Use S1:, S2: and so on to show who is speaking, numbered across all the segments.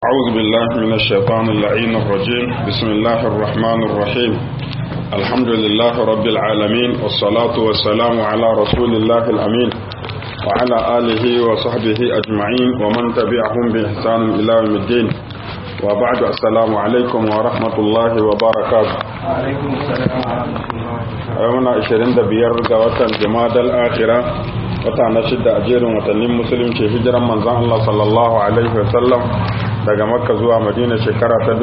S1: أعوذ بالله من الشيطان اللعين الرجيم بسم الله الرحمن الرحيم الحمد لله رب العالمين والصلاة والسلام على رسول الله الأمين وعلى آله وصحبه أجمعين ومن تبعهم بإحسان إلى يوم الدين وبعد السلام عليكم ورحمة الله وبركاته
S2: عليكم السلام ورحمة الله
S1: يومنا 25 ga watan Jumadal Akhirah wata na shidda a jerin watannin musulunci hijiran manzon Allah sallallahu alaihi wasallam daga makka zuwa madina shekara ta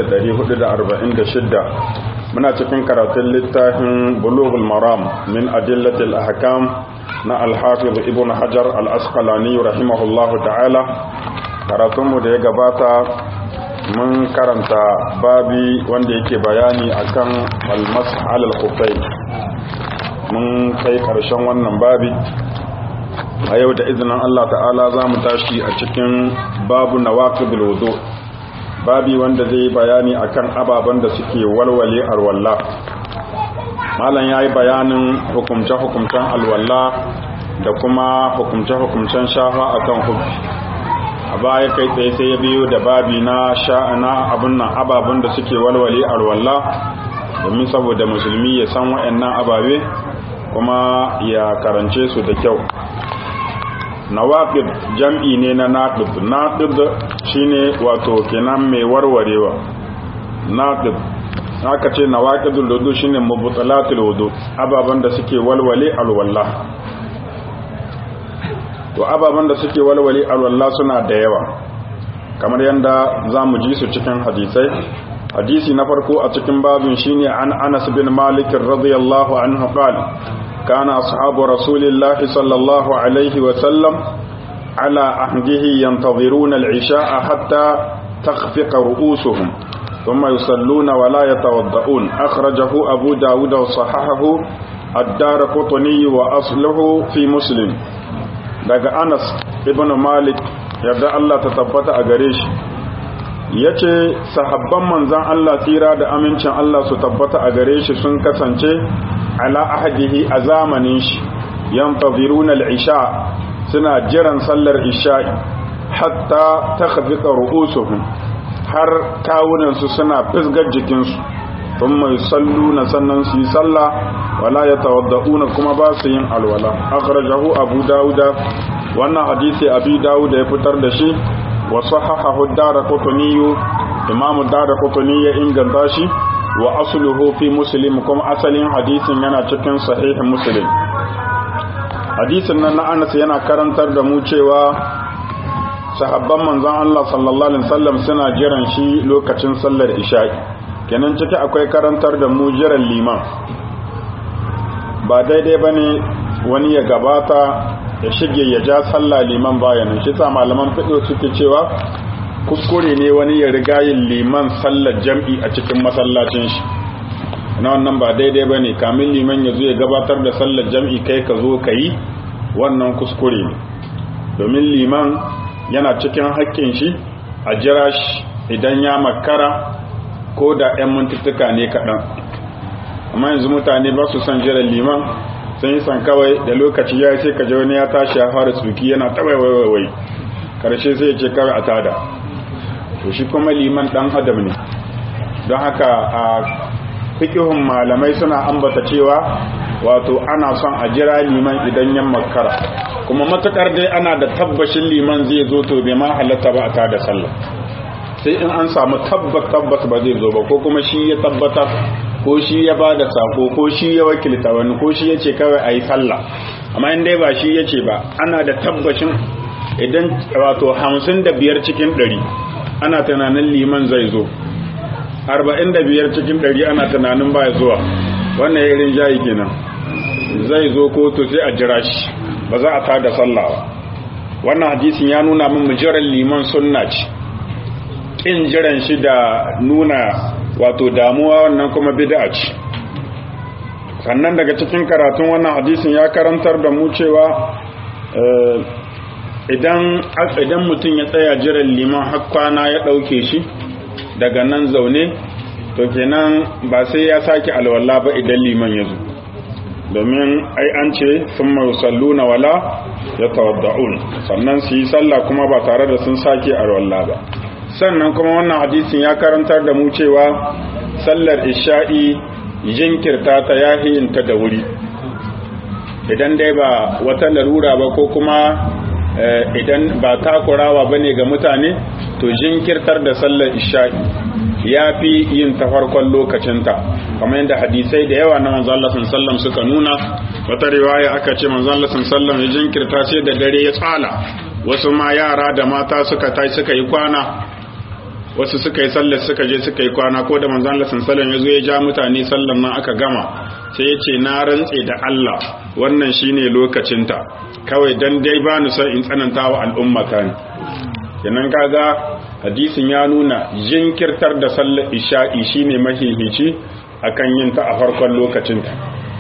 S1: 1446 muna cikin karatun littafin bulughul maram min adillatil ahkam na al-hafiz ibn hajar al-asqalani rahimahullahu ta'ala karatunmu da ya gabata mun karanta babi wanda yake bayani akan al-mash ala al mun kai karshen wannan babi a yau da izinin Allah ta'ala za mu tashi a cikin babu na wudu babi wanda zai yi bayani akan ababen da suke walwale alwalla malam ya yi bayanin hukumce-hukumcen alwalla da kuma hukumce-hukumcen shafa akan hubbi a baya kai tsaye sai ya biyo da babi na sha'ana abin nan ababen da suke walwale alwalla domin saboda musulmi ya san waɗannan ababe kuma ya karance su da kyau nawaqid jam'i ne na naqid naqid shine wato kenan mai warwarewa naqid haka ce nawaqidul wudu shine mubtalatul wudu ababan da suke walwale alwalla to ababan da suke walwale alwalla suna da yawa kamar yanda zamu ji su cikin hadisai hadisi na farko a cikin babin shine an Anas bin Malik radiyallahu anhu qala كان أصحاب رسول الله صلى الله عليه وسلم على عهده ينتظرون العشاء حتى تخفق رؤوسهم ثم يصلون ولا يتوضؤون أخرجه أبو داود وصححه الدار قطني وأصله في مسلم daga Anas ibn Malik yadda Allah ta tabbata a gare shi yace sahabban manzon Allah tsira da amincin Allah su tabbata a gare shi sun kasance ala ahadihi a zamanin shi yanfaziruna al-isha suna jiran sallar isha'i hatta takhfiqa ru'usuhum har kawunan su suna fisgar jikin su thumma yusalluna sannan su yi sallah wala yatawadda'una kuma ba su yin alwala akhrajahu abu dauda wannan hadisi abi dauda ya fitar da shi wa sahahahu ad-darqutni imamu darqutni ya inganta shi wa asluhu fi muslim kuma asalin hadisin yana cikin sahih muslim hadisin nan na Anas yana karantar da mu cewa sahabban manzon Allah sallallahu alaihi wasallam suna jiran shi lokacin sallar isha'i kenan ciki akwai karantar da mu jiran liman ba daidai bane wani ya gabata ya shige ya ja sallah liman bayanin shi sa malaman fiqh suke cewa kuskure ne wani ya riga yin liman sallar jam'i a cikin masallacin shi na wannan ba daidai ba ne kamin liman ya zo ya gabatar da sallar jam'i kai ka zo ka yi wannan kuskure ne domin liman yana cikin haƙƙin shi a jira shi idan ya makara ko da 'yan mintuttuka ne kaɗan amma yanzu mutane ba su son jiran liman sun yi san kawai da lokaci ya sai ka wani ya tashi ya fara tsuki yana taɓa karshe sai ya ce kawai a tada to shi kuma liman dan adam ne don haka a fikihun malamai suna ambata cewa wato ana son a jira liman idan yan makara kuma matukar dai ana da tabbashin liman zai zo to bai ma halatta ba a tada sallah sai in an samu tabbat tabbas ba zai zo ba ko kuma shi ya tabbata ko shi ya ba da sako ko shi ya wakilta wani ko shi ya ce kawai a yi sallah amma in dai ba shi ya ce ba ana da tabbashin idan wato hamsin da biyar cikin ɗari ana tunanin liman zai zo arba'in da biyar cikin ɗari ana tunanin baya zuwa wannan ya irin jayi kenan zai zo ko to sai a jira shi ba za a tada sallah ba wannan hadisin ya nuna min jiran liman sunna ce kin jiran shi da nuna wato damuwa wannan kuma bid'a ce sannan daga cikin karatun wannan hadisin ya karantar da mu cewa idan idan mutum ya tsaya jiran liman har kwana ya ɗauke shi daga nan zaune to kenan ba sai ya sake alwala ba idan liman ya zo domin ai an ce sun na wala ya tawadda'un sannan su yi sallah kuma ba tare da sun sake alwala ba sannan kuma wannan hadisin ya karantar da mu cewa sallar isha'i jinkirta ta yahiyinta da wuri idan dai ba wata larura ba ko kuma idan ba takurawa ba ne ga mutane to jinkirtar da sallar isha'i ya fi yin ta farkon lokacinta kamar yadda hadisai da yawa na manzo Allah sallallahu suka nuna wata riwaya aka ce manzo Allah sallallahu ya jinkirta sai da dare ya tsala wasu ma yara da mata suka tai suka yi kwana wasu suka yi sallar suka je suka yi kwana ko da manzo Allah sallallahu ya zo ya ja mutane sallar nan aka gama sai ya ce na rantse da Allah wannan shine lokacinta kawai dan dai ba ni son in tsananta wa al'ummata ne kenan kaga hadisin ya nuna jinkirtar da sallar isha'i shine mahihici akan yin ta a farkon lokacinta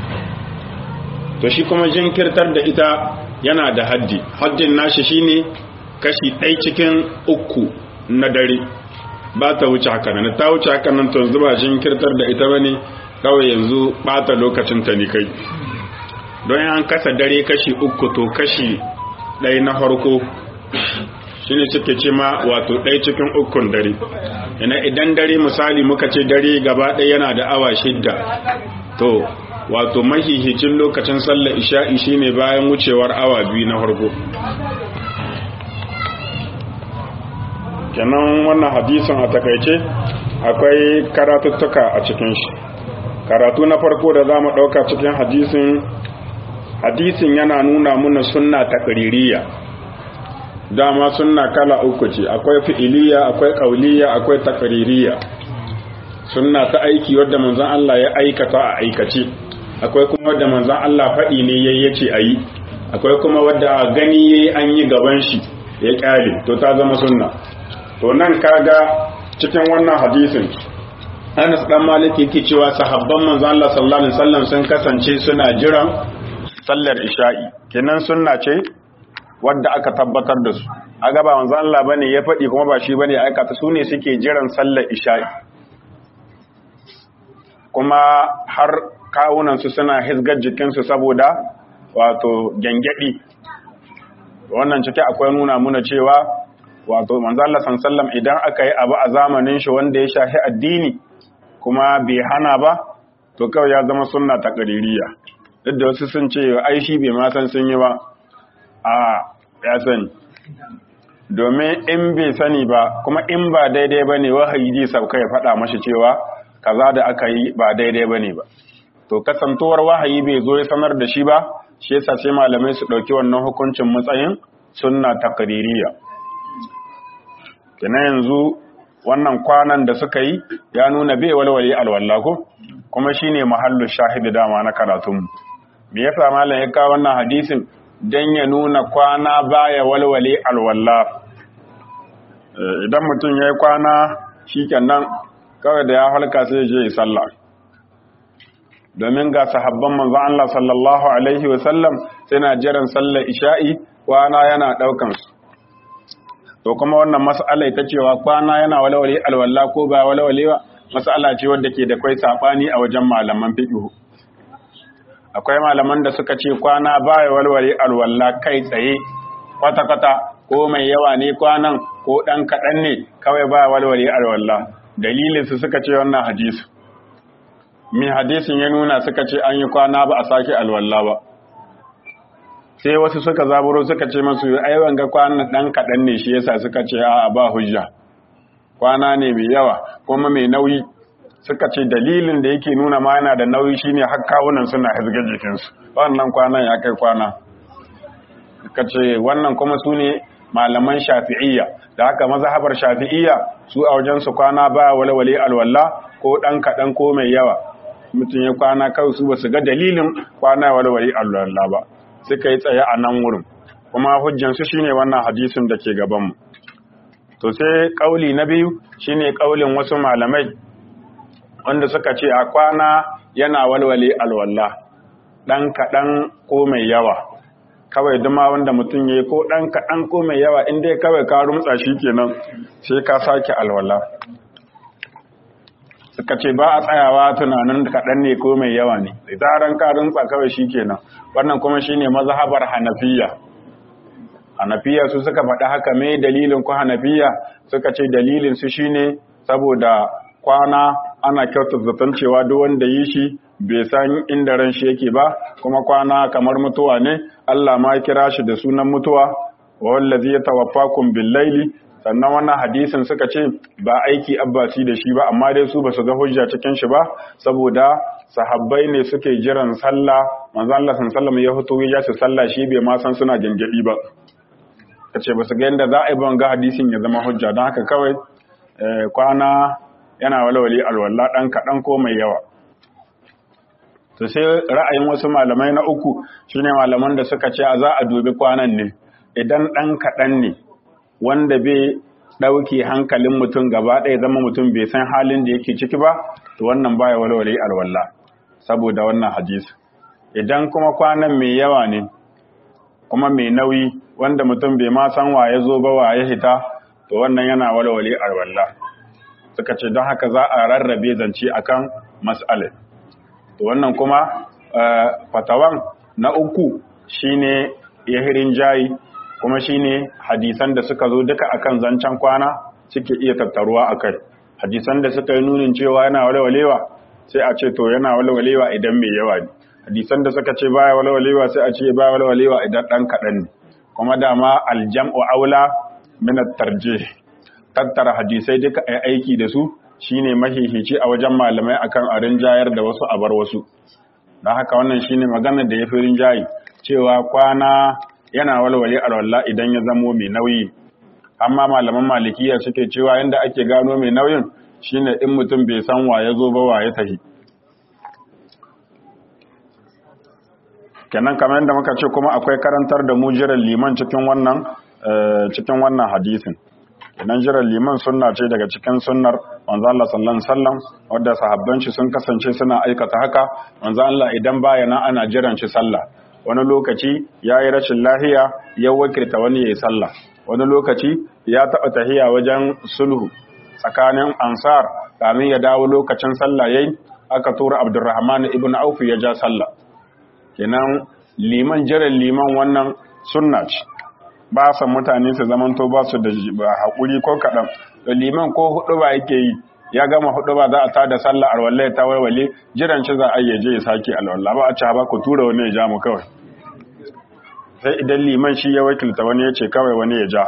S1: to shi kuma jinkirtar da ita yana da haddi haddin nashi shine kashi ɗai cikin uku na dare ba ta wuce haka nan ta wuce haka nan to yanzu ba jinkirtar da ita bane kawai yanzu bata lokacinta ne kai don an kasa dare kashi uku to kashi ɗaya na farko shine suke ce ma wato ɗaya cikin ukun dare ina idan dare misali muka ce dare gaba ɗaya yana da awa shidda to wato mahihicin lokacin sallar isha'i shine bayan wucewar awa biyu na farko kenan wannan hadisin a takaice akwai karatuttuka a cikin shi karatu na farko da za mu ɗauka cikin hadisin hadisin yana nuna muna sunna taƙaririya dama sunna kala uku ce akwai fi'iliya akwai ƙauliya akwai taƙaririya sunna ta aiki wadda manzon Allah ya aikata a aikace akwai kuma wadda manzon Allah faɗi ne yayi yace ayi akwai kuma wadda gani yayi an yi gaban shi ya kyale to ta zama sunna to nan kaga cikin wannan hadisin Anas dan Malik yake cewa sahabban manzon Allah sallallahu alaihi wasallam sun kasance suna jiran sallar isha'i kenan sunna ce wadda aka tabbatar da su a gaba manzon Allah bane ya faɗi kuma ba shi bane ya aikata su ne suke jiran sallar isha'i kuma har kawunan su suna hisgar jikin su saboda wato gengedi wannan cike akwai nuna muna cewa wato manzon Allah sallallahu idan aka yi abu a zamanin shi wanda ya shafi addini kuma bai hana ba to kawai ya zama sunna ta ƙaririya duk da wasu sun ce ai shi bai ma san sun yi ba a ya sani domin in bai sani ba kuma in ba daidai ba ne wahayi zai sauka ya faɗa mashi cewa kaza da aka yi ba daidai ba ne ba to kasantuwar wahayi bai zo ya sanar da shi ba shi yasa sai malamai su ɗauki wannan hukuncin matsayin sunna taqririya kina yanzu wannan kwanan da suka yi ya nuna bai walwale alwala ko kuma shine mahallu shahidi dama na karatunmu me yasa malam ya kawo wannan hadisin dan ya nuna kwana baya walwale alwala idan mutum yayi kwana shikenan kawai da ya halka sai je yi sallah domin ga sahabban manzon Allah sallallahu alaihi wasallam suna jiran sallar isha'i kwana yana daukan su to kuma wannan mas'ala ita cewa kwana yana walwale alwala ko ba walwale ba mas'ala ce wadda ke da kai sabani a wajen malaman fiqh akwai malaman da suka ce kwana baya walwale alwala kai tsaye kwata kwata ko mai yawa ne kwanan ko dan kadan ne kawai baya walwale alwala dalilin su suka ce wannan hadisi mi hadisin ya nuna suka ce an yi kwana ba a sake alwala ba sai wasu suka zaburo suka ce masu ai wanga kwana dan kadan ne shi yasa suka ce a ba hujja kwana ne mai yawa kuma mai nauyi suka ce dalilin da yake nuna ma yana da nauyi shine har kawunan suna hizgar jikinsu wannan kwanan ya kai kwana suka ce wannan kuma su ne malaman shafi'iyya da haka mazhabar shafi'iyya su a wajen su kwana ba walwale alwala ko dan kadan ko mai yawa mutum ya kwana kawai su basu ga dalilin kwana walwale alwala ba suka yi tsaye a nan wurin kuma hujjansu shine wannan hadisin da ke gabanmu to sai kauli na biyu shine kaulin wasu malamai wanda suka ce a kwana yana walwale alwala dan kaɗan ko mai yawa kawai duma wanda mutum ya yi ko ɗan kaɗan ko mai yawa in dai kawai ka rumtsa shi kenan sai ka sake alwala suka ce ba a tsayawa tunanin kaɗan ne ko mai yawa ne da zaran ka rumtsa kawai shi kenan wannan kuma shine mazhabar hanafiya hanafiya su suka faɗi haka me dalilin ku hanafiya suka ce dalilin su shine saboda kwana ana kyautar zaton cewa duk wanda yi shi bai san inda ran shi yake ba kuma kwana kamar mutuwa ne Allah ma kira shi da sunan mutuwa wa wallazi yatawaffakum bil laili sannan wannan hadisin suka ce ba aiki abbasi da shi ba amma dai su basu ga hujja cikin shi ba saboda sahabbai ne suke jiran sallah manzo Allah sallallahu ya fito ya su sallah shi bai ma san suna gangadi ba kace basu ga yanda za a yi ban ga hadisin ya zama hujja don haka kawai kwana yana walwali alwala dan kadan ko mai yawa to sai ra'ayin wasu malamai na uku shine malaman da suka ce a za a dubi kwanan ne idan dan kadan ne wanda bai ɗauke hankalin mutum gaba ɗaya zama mutum bai san halin da yake ciki ba to wannan baya walwale alwala saboda wannan hadisi idan kuma kwanan mai yawa ne kuma mai nauyi wanda mutum bai ma san wa ya zo ba wa ya hita to wannan yana walwale alwala suka ce don haka za a rarrabe zance akan mas'alar to wannan kuma fatawan na uku shine yahirin jayi kuma shine hadisan da suka zo duka akan zancen kwana suke iya tattaruwa akai hadisan da suka yi nunin cewa yana walwalewa sai a ce to yana walwalewa idan mai yawa ne hadisan da suka ce baya walwalewa sai a ce baya walwalewa idan dan kaɗan ne kuma dama aljam'u aula min at-tarjih tattara hadisai duka ai aiki da su shine mahihici a wajen malamai akan a rinjayar da wasu a bar wasu don haka wannan shine magana da ya fi rinjayi cewa kwana yana walwale alwala idan ya zamo mai nauyi amma malaman malikiya suke cewa yadda ake gano mai nauyin shine in mutum bai san wa ya zo ba wa ya tahi kenan kamar yadda muka ce kuma akwai karantar da mu jiran liman cikin wannan cikin wannan hadisin idan jiran liman sunna ce daga cikin sunnar manzo Allah sallallahu alaihi wasallam wanda sahabban shi sun kasance suna aikata haka manzo Allah idan baya nan ana jiran shi sallah wani lokaci yayi rashin lahiya ya wakilta wani yayi sallah wani lokaci ya taba tahiya wajen sulhu tsakanin ansar kamin ya dawo lokacin sallah yayi aka tura Abdurrahman ibn Auf ya ja sallah kenan liman jiran liman wannan sunna ce ba san mutane su zamanto ba su da haƙuri ko kaɗan da liman ko hudu ba yake yi ya gama hudu ba za a ta da sallah alwala ta warwale jiran shi za a yi je ya sake alwala ba a ci ba ku tura wani ya ja mu kawai sai idan liman shi ya wakilta wani ya ce kawai wani ya ja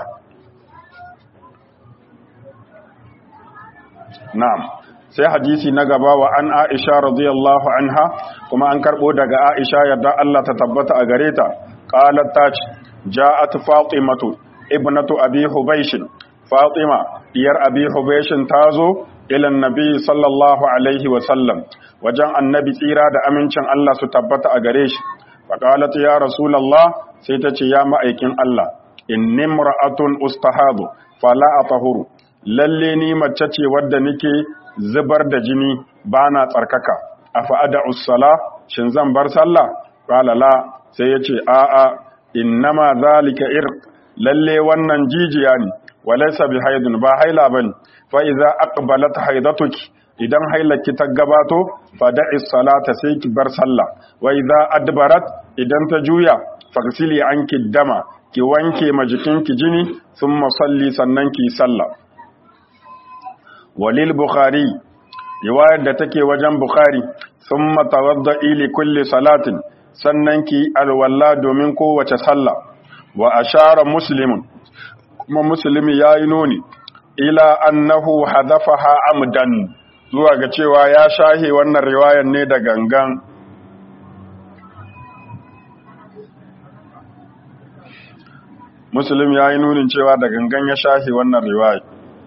S1: na'am sai hadisi na gaba wa an aisha radiyallahu anha kuma an karbo daga aisha yadda Allah ta tabbata a gare ta qalat ta ce ja'at fatimatu ibnatu abi hubaysh fatima diyar abi hubaysh tazo ila annabi sallallahu alaihi wa sallam wajen annabi tsira da amincin Allah su tabbata a gare shi faqalat ya rasulullah sai ta ce ya ma'aikin Allah inni imra'atun ustahadu fala atahuru lalle ni mace ce wadda nake zubar da jini bana tsarkaka afa ada'u sala shin zan bar sallah qala la sai yace a'a innama zalika irq lalle wannan jijiya ne walaysa bi haidun ba haila bane fa idza aqbalat haidatuki idan hailaki ta gabato fa da'i salata sai ki bar sallah wa idza adbarat idan ta juya fagsili anki dama ki wanke ma jikinki jini thumma salli sannan ki sallah walil bukhari riwayar da take wajen bukhari thumma tawadda'i li kulli salatin sannan ki alwalla domin kowace sallah wa ashara muslimun kuma muslimi yayi nuni ila annahu hadafaha amdan zuwa ga cewa ya shahe wannan riwayar ne da gangan muslim yayi nunin cewa da gangan ya shahe wannan riwayar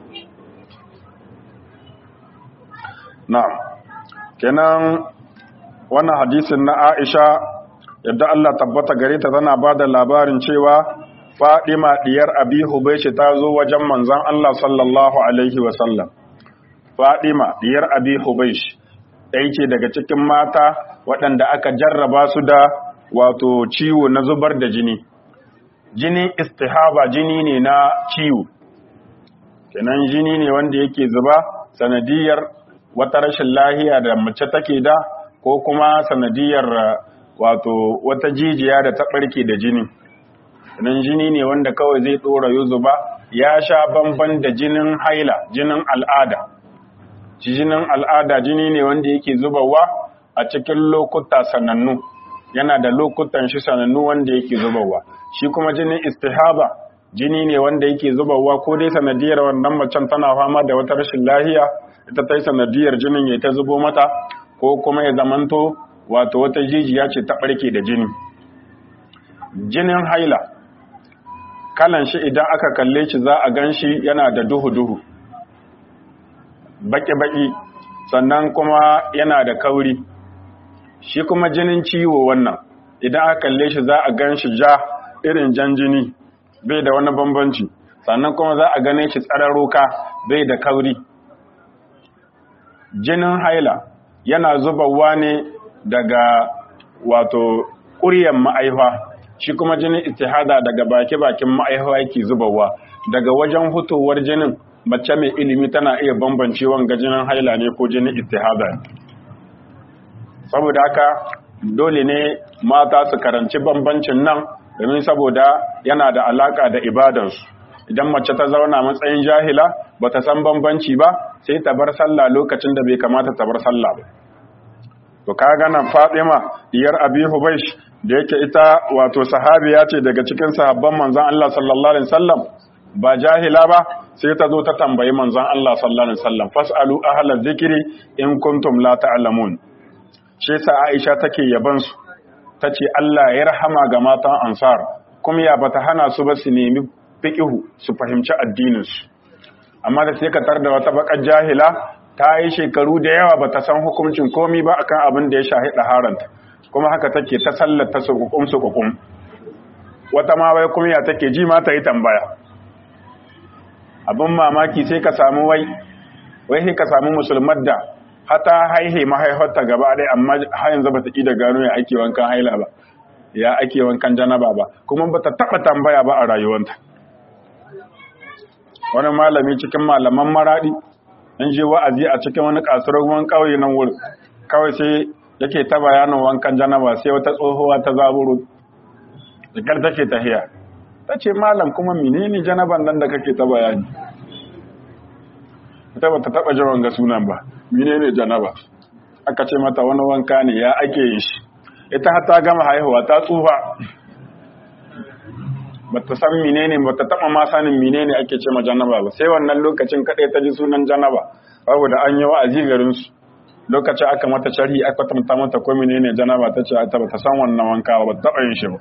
S1: na'am kenan wannan hadisin na Aisha yadda Allah tabbata gare ta tana bada labarin cewa Fadima diyar Abi Hubaysh ta zo wajen manzon Allah sallallahu alaihi wa sallam Fadima diyar Abi Hubaysh ɗaya ce daga cikin mata waɗanda aka jarraba su da wato ciwo na zubar da jini jini istihaba jini ne na ciwo kenan jini ne wanda yake zuba sanadiyar wata rashin lahiya da mace take da ko kuma sanadiyar wato wata jijiya da ta ɓarke da jini nan jini ne wanda kawai zai dora yuzuba ya sha bamban da jinin haila jinin al'ada jinin al'ada jini ne wanda yake zubawa a cikin lokuta sanannu yana da lokutan shi sanannu wanda yake zubawa shi kuma jinin istihaba jini ne wanda yake zubawa ko dai sanadiyar wannan macen tana fama da wata rashin lahiya ita ta yi sanadiyar jinin ya ta zubo mata ko kuma ya zamanto wato wata jijiya ce ta ɓarke da jini jinin haila kalan shi idan aka kalle shi za a gan shi yana da duhu-duhu baki-baki sannan kuma yana da kauri shi kuma jinin ciwo wannan idan aka kalle shi za a gan shi ja irin jan jini bai da wani bambanci sannan kuma za a gane shi tsararuka bai da kauri jinin haila yana zubawa ne daga wato ƙuryan ma'aifa shi kuma jinin istihada daga baki-bakin ma'aifa yake zubawa daga wajen hutowar jinin mace mai ilimi tana iya bambance wanga jinin haila ne ko jinin istihada saboda haka dole ne mata su karanci bambancin nan domin saboda yana da alaka da ibadansu idan mace ta zauna matsayin jahila ba ta san bambanci ba sai ta bar sallah lokacin da bai kamata ta bar sallah ba to ka gana Fatima diyar Abi Hubaysh da yake ita wato sahabiya ce daga cikin sahabban manzon Allah sallallahu alaihi wasallam ba jahila ba sai ta zo ta tambayi manzon Allah sallallahu alaihi wasallam fasalu ahla dhikri in kuntum la ta'lamun shi sa Aisha take yaban su tace Allah ya rahama ga matan Ansar kuma ya bata hana su ba su nemi fiqihu su fahimci addinin su amma da sai ka tar da wata bakar jahila ta yi shekaru da yawa ba ta san hukuncin komi ba akan abin da ya shahi ɗaharanta kuma haka take ta sallata su kukum su kukum wata ma wai kuma ya take ji ma ta yi tambaya abin mamaki sai ka samu wai wai sai ka samu musulmar da hata haihe mahaifarta gaba ɗaya amma har yanzu ba ta ƙi da gano ya ake wankan haila ba ya ake wankan janaba ba kuma ba ta taɓa tambaya ba a rayuwanta wani malami cikin malaman maraɗi an je wa'azi a cikin wani kasuwar ruwan ƙauye nan wuri kawai sai yake ta bayanin wankan janaba sai wata tsohuwa ta zaburu jikar take tahiya ta ce malam kuma menene janaban nan da kake ta bayani ita ba ta taɓa jawan ga sunan ba menene janaba aka ce mata wani wanka ne ya ake yin shi ita har ta gama haihuwa ta tsufa bata san menene bata taba ma sanin menene ake ce ma janaba ba sai wannan lokacin kadai ta ji sunan janaba saboda an yi wa'azi garin su lokacin aka mata sharhi aka tamta mata ko menene janaba ta ce ta bata san wannan wanka ba taba yin shi ba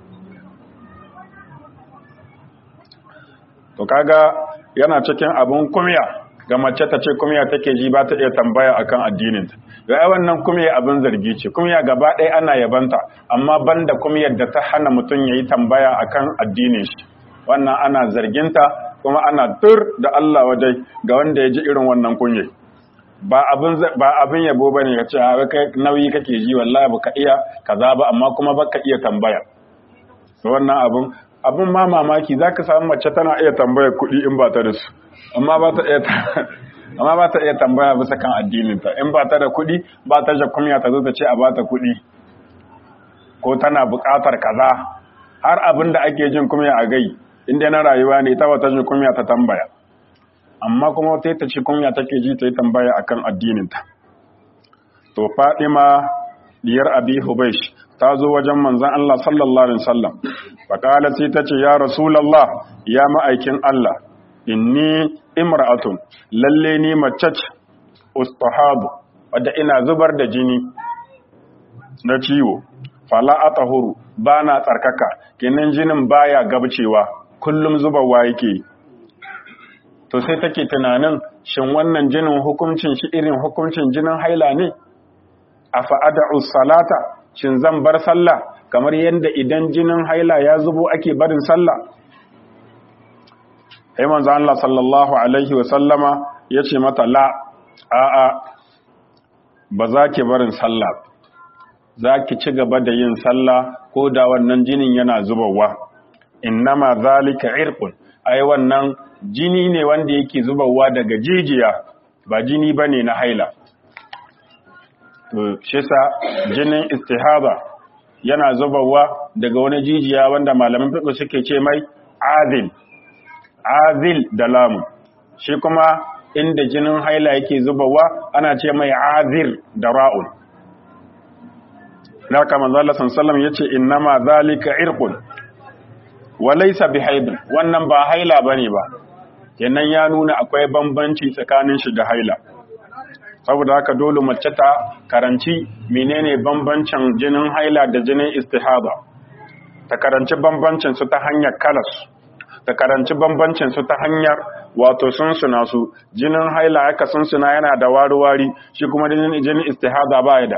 S1: to kaga yana cikin abun kumya ga mace ta ce kumya take ji ba ta iya tambaya akan addinin ta ga wannan kumya abin zargi ce kumya gaba ɗaya ana yabanta amma banda kumyar da ta hana mutum yayi tambaya akan addinin shi wannan ana zarginta kuma ana tur da Allah wajai ga wanda ya ji irin wannan kunye ba abin ba abin yabo bane ya ce kai nauyi kake ji wallahi baka iya kaza ba amma kuma baka iya tambaya wannan abun abun ma mamaki zaka samu mace tana iya tambaya kuɗi in ba ta da su amma ba ta iya amma ba ta iya tambaya bisa kan addininta in ba ta da kuɗi ba ta da kumya ta zo ta ce a ba ta kuɗi ko tana buƙatar kaza har abin da ake jin kumya a gai inda na rayuwa ne ta wata jin kumya ta tambaya amma kuma wata ta ce kumya take ji ta yi tambaya akan addininta to Fadima diyar Abi Hubaysh ta zo wajen manzon Allah sallallahu alaihi wasallam fa kala sai ta ce ya rasulullah ya ma'aikin Allah inni imra'atun lalle ni mace ce ustahabu wadda ina zubar da jini na ciwo fala atahuru bana tsarkaka kenan jinin baya gabcewa kullum zubarwa yake to sai take tunanin shin wannan jinin hukuncin shi irin hukuncin jinin haila ne afa ad'u salata shin zan bar sallah kamar yadda idan jinin haila ya zubo ake barin sallah sai manzo Allah sallallahu alaihi wa sallama yace mata la a a ba za ki barin sallah za ki ci gaba da yin sallah ko da wannan jinin yana zubawa innama zalika irqun ai wannan jini ne wanda yake zubawa daga jijiya ba jini bane na haila to shi sa jinin istihaba yana zubawa daga wani jijiya wanda malaman fiqh suke ce mai azil azil da lamu shi kuma inda jinin haila yake zubawa ana ce mai azir da ra'ul haka manzo Allah sallallahu yace innama zalika irqun wa laysa bihaid wannan ba haila bane ba kenan ya nuna akwai bambanci tsakanin shi da haila saboda haka dole mace ta karanci menene bambancin jinin haila da jinin istihada ta karanci bambancin su ta hanyar kalas ta karanci bambancin su ta hanyar wato sunsuna su jinin haila haka sunsuna yana da wari-wari shi kuma jinin istihada ba ya da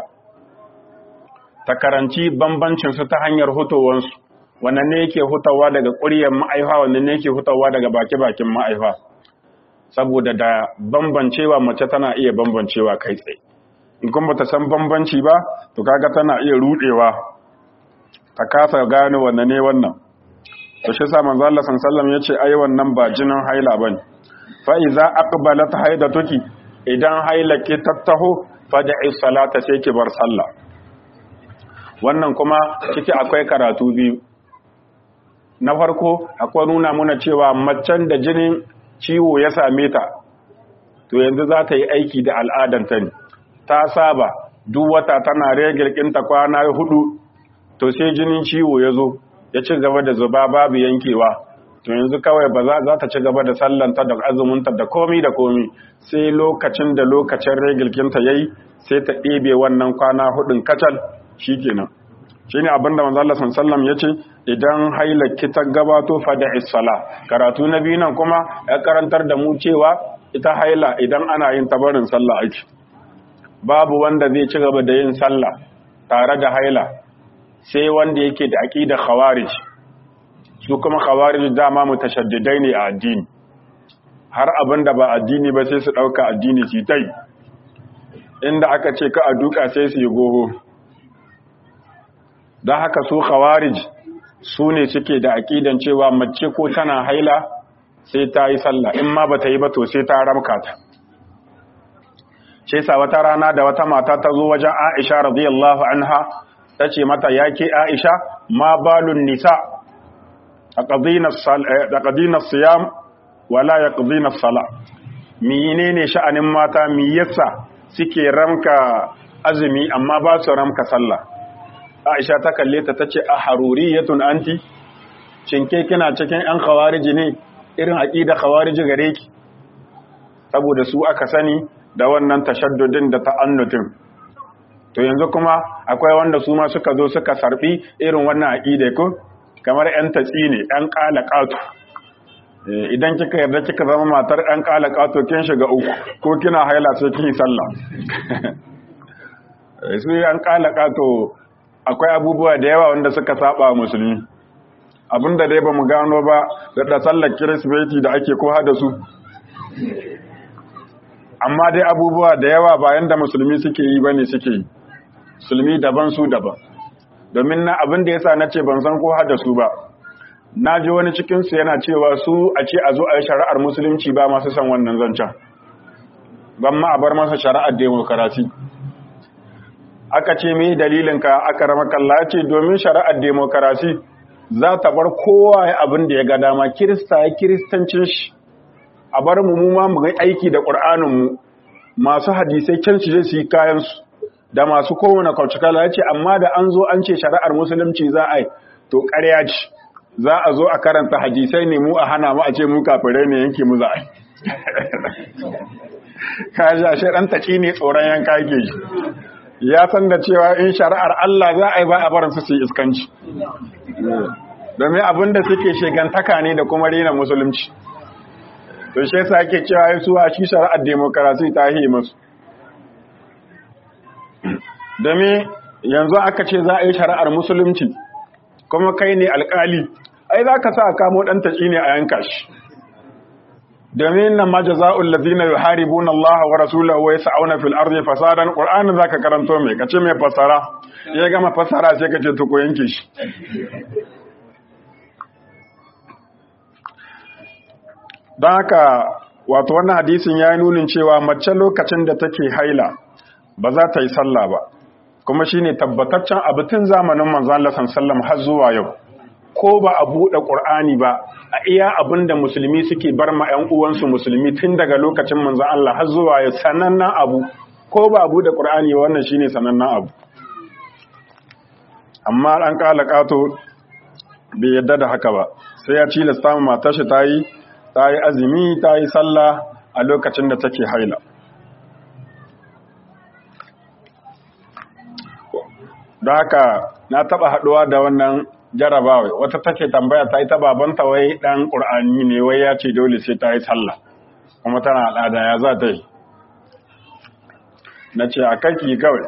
S1: ta karanci bambancin su ta hanyar hutowansu wannan ne yake hutawa daga ƙuryar ma'aifa wannan ne yake hutawa daga baki-bakin ma'aifa saboda da bambancewa mace tana iya bambancewa kai tsaye in kuma ta san bambanci ba to kaga tana iya rudewa ta kasa gane wannan ne wannan to shi sa manzo Allah sallallahu yace ai wannan ba jinin haila bane fa iza aqbalat haidatuki idan haila ki tattaho fad'i salata sai ki bar sallah wannan kuma ciki akwai karatu biyu na farko akwai nuna muna cewa macen da jinin ciwo ya same ta to yanzu za ta yi aiki da al'adanta ne ta saba duk wata tana regirkinta kwana hudu to sai jinin ciwo ya zo ya ci gaba da zuba babu yankewa to yanzu kawai ba za ta ci gaba da sallanta da azuminta da komi da komi sai lokacin da lokacin regilkinta ya yi sai ta ɗebe wannan kwana hudun kacal shi kenan shi ne abinda manzo Allah sallam ya ce idan hailaki ta gabato fada isfala karatu na biyu nan kuma ya karantar da mu cewa ita haila idan ana yin tabarin sallah ake babu wanda zai ci gaba da yin sallah tare da haila sai wanda yake da aqida khawarij su kuma khawarij dama mutashaddidai ne a addini har abinda ba addini ba sai su dauka addini su tai inda aka ce ka a duka sai su yi goho don haka su khawarij su ne suke da aƙidan cewa mace ko tana haila sai ta yi sallah in ma ba ta yi ba to sai ta ramka ta ce sa wata rana da wata mata ta zo wajen aisha radiyallahu anha ta ce mata ya ke aisha ma balun nisa a ƙadinar siyam wala ya ƙadinar sala mine ne sha'anin mata mi yasa suke ramka azumi amma ba su ramka sallah Aisha ta kalle ta tace a haruriyatun anti cinke kina cikin yan khawariji ne irin aqida khawariji gare ki saboda su aka sani da wannan tashaddudin da ta'annutin to yanzu kuma akwai wanda su ma suka zo suka sarfi irin wannan aqida ko kamar yan tatsi ne yan qalaqatu idan kika yarda kika zama matar yan qalaqatu kin shiga uku ko kina haila sai kin sallah su yan qalaqatu akwai abubuwa da yawa wanda suka saba musulmi abinda dai ba mu gano ba da sallar kirismeti da ake koha da su amma dai abubuwa da yawa bayan da musulmi suke yi bane suke yi musulmi daban su daban domin na abin da yasa nace ban san koha da su ba na ji wani cikin su yana cewa su a ce a zo a yi shari'ar musulunci ba masu san wannan zancen ban ma a bar masa shari'ar demokarasi aka ce mai dalilinka aka rama kalla ce domin shari'ar demokarasi za ta bar kowa ya abin da ya ga dama kirista ya kiristancin shi a bar mu mu ma mu ga aiki da ƙur'aninmu masu hadisai can su je su yi kayansu da masu kowane kaucikala ya ce amma da an zo an ce shari'ar musulunci za a yi to ƙarya ce za a zo a karanta hadisai ne mu a hana mu a ce mu kafirai ne yanke mu za a yi ka ji ashe ɗan taƙi ne tsoron yanka ke shi ya san da cewa in shari'ar Allah za a yi ba a barin su su yi iskanci domin abin da suke shigantaka ne da kuma rena musulunci to shi yasa ake cewa su a shi shari'ar demokarasi ta yi musu domin yanzu aka ce za a yi shari'ar musulunci kuma kai ne alkali ai za ka sa a kamo ɗan taƙi ne a yanka shi domin nan ma jaza'ul ladina yuharibuna Allah wa rasulahu wa yas'una fil ardi fasadan qur'anin zaka karanto mai kace mai fasara ya gama fasara sai kace to ko yanke shi dan haka wato wannan hadisin ya yi nunin cewa mace lokacin da take haila ba za ta yi sallah ba kuma shine tabbataccen abu tun zamanin manzon Allah sallallahu har zuwa yau ko ba a buɗe Qur'ani ba a iya abinda musulmi suke bar ma ƴan uwansu musulmi tun daga lokacin manzon Allah har zuwa yau sanannen abu ko ba a buɗe Qur'ani ba wannan shine sanannen abu amma an kala kato bai yadda da haka ba sai ya cilasta matar shi ta yi ta yi azumi ta yi sallah a lokacin da take haila don haka na taba haduwa da wannan jarabawa wata take tambaya ta yi ta babanta wai dan qur'ani ne wai ya ce dole sai ta yi sallah kuma tana al'ada ya za ta yi na ce a kanki kawai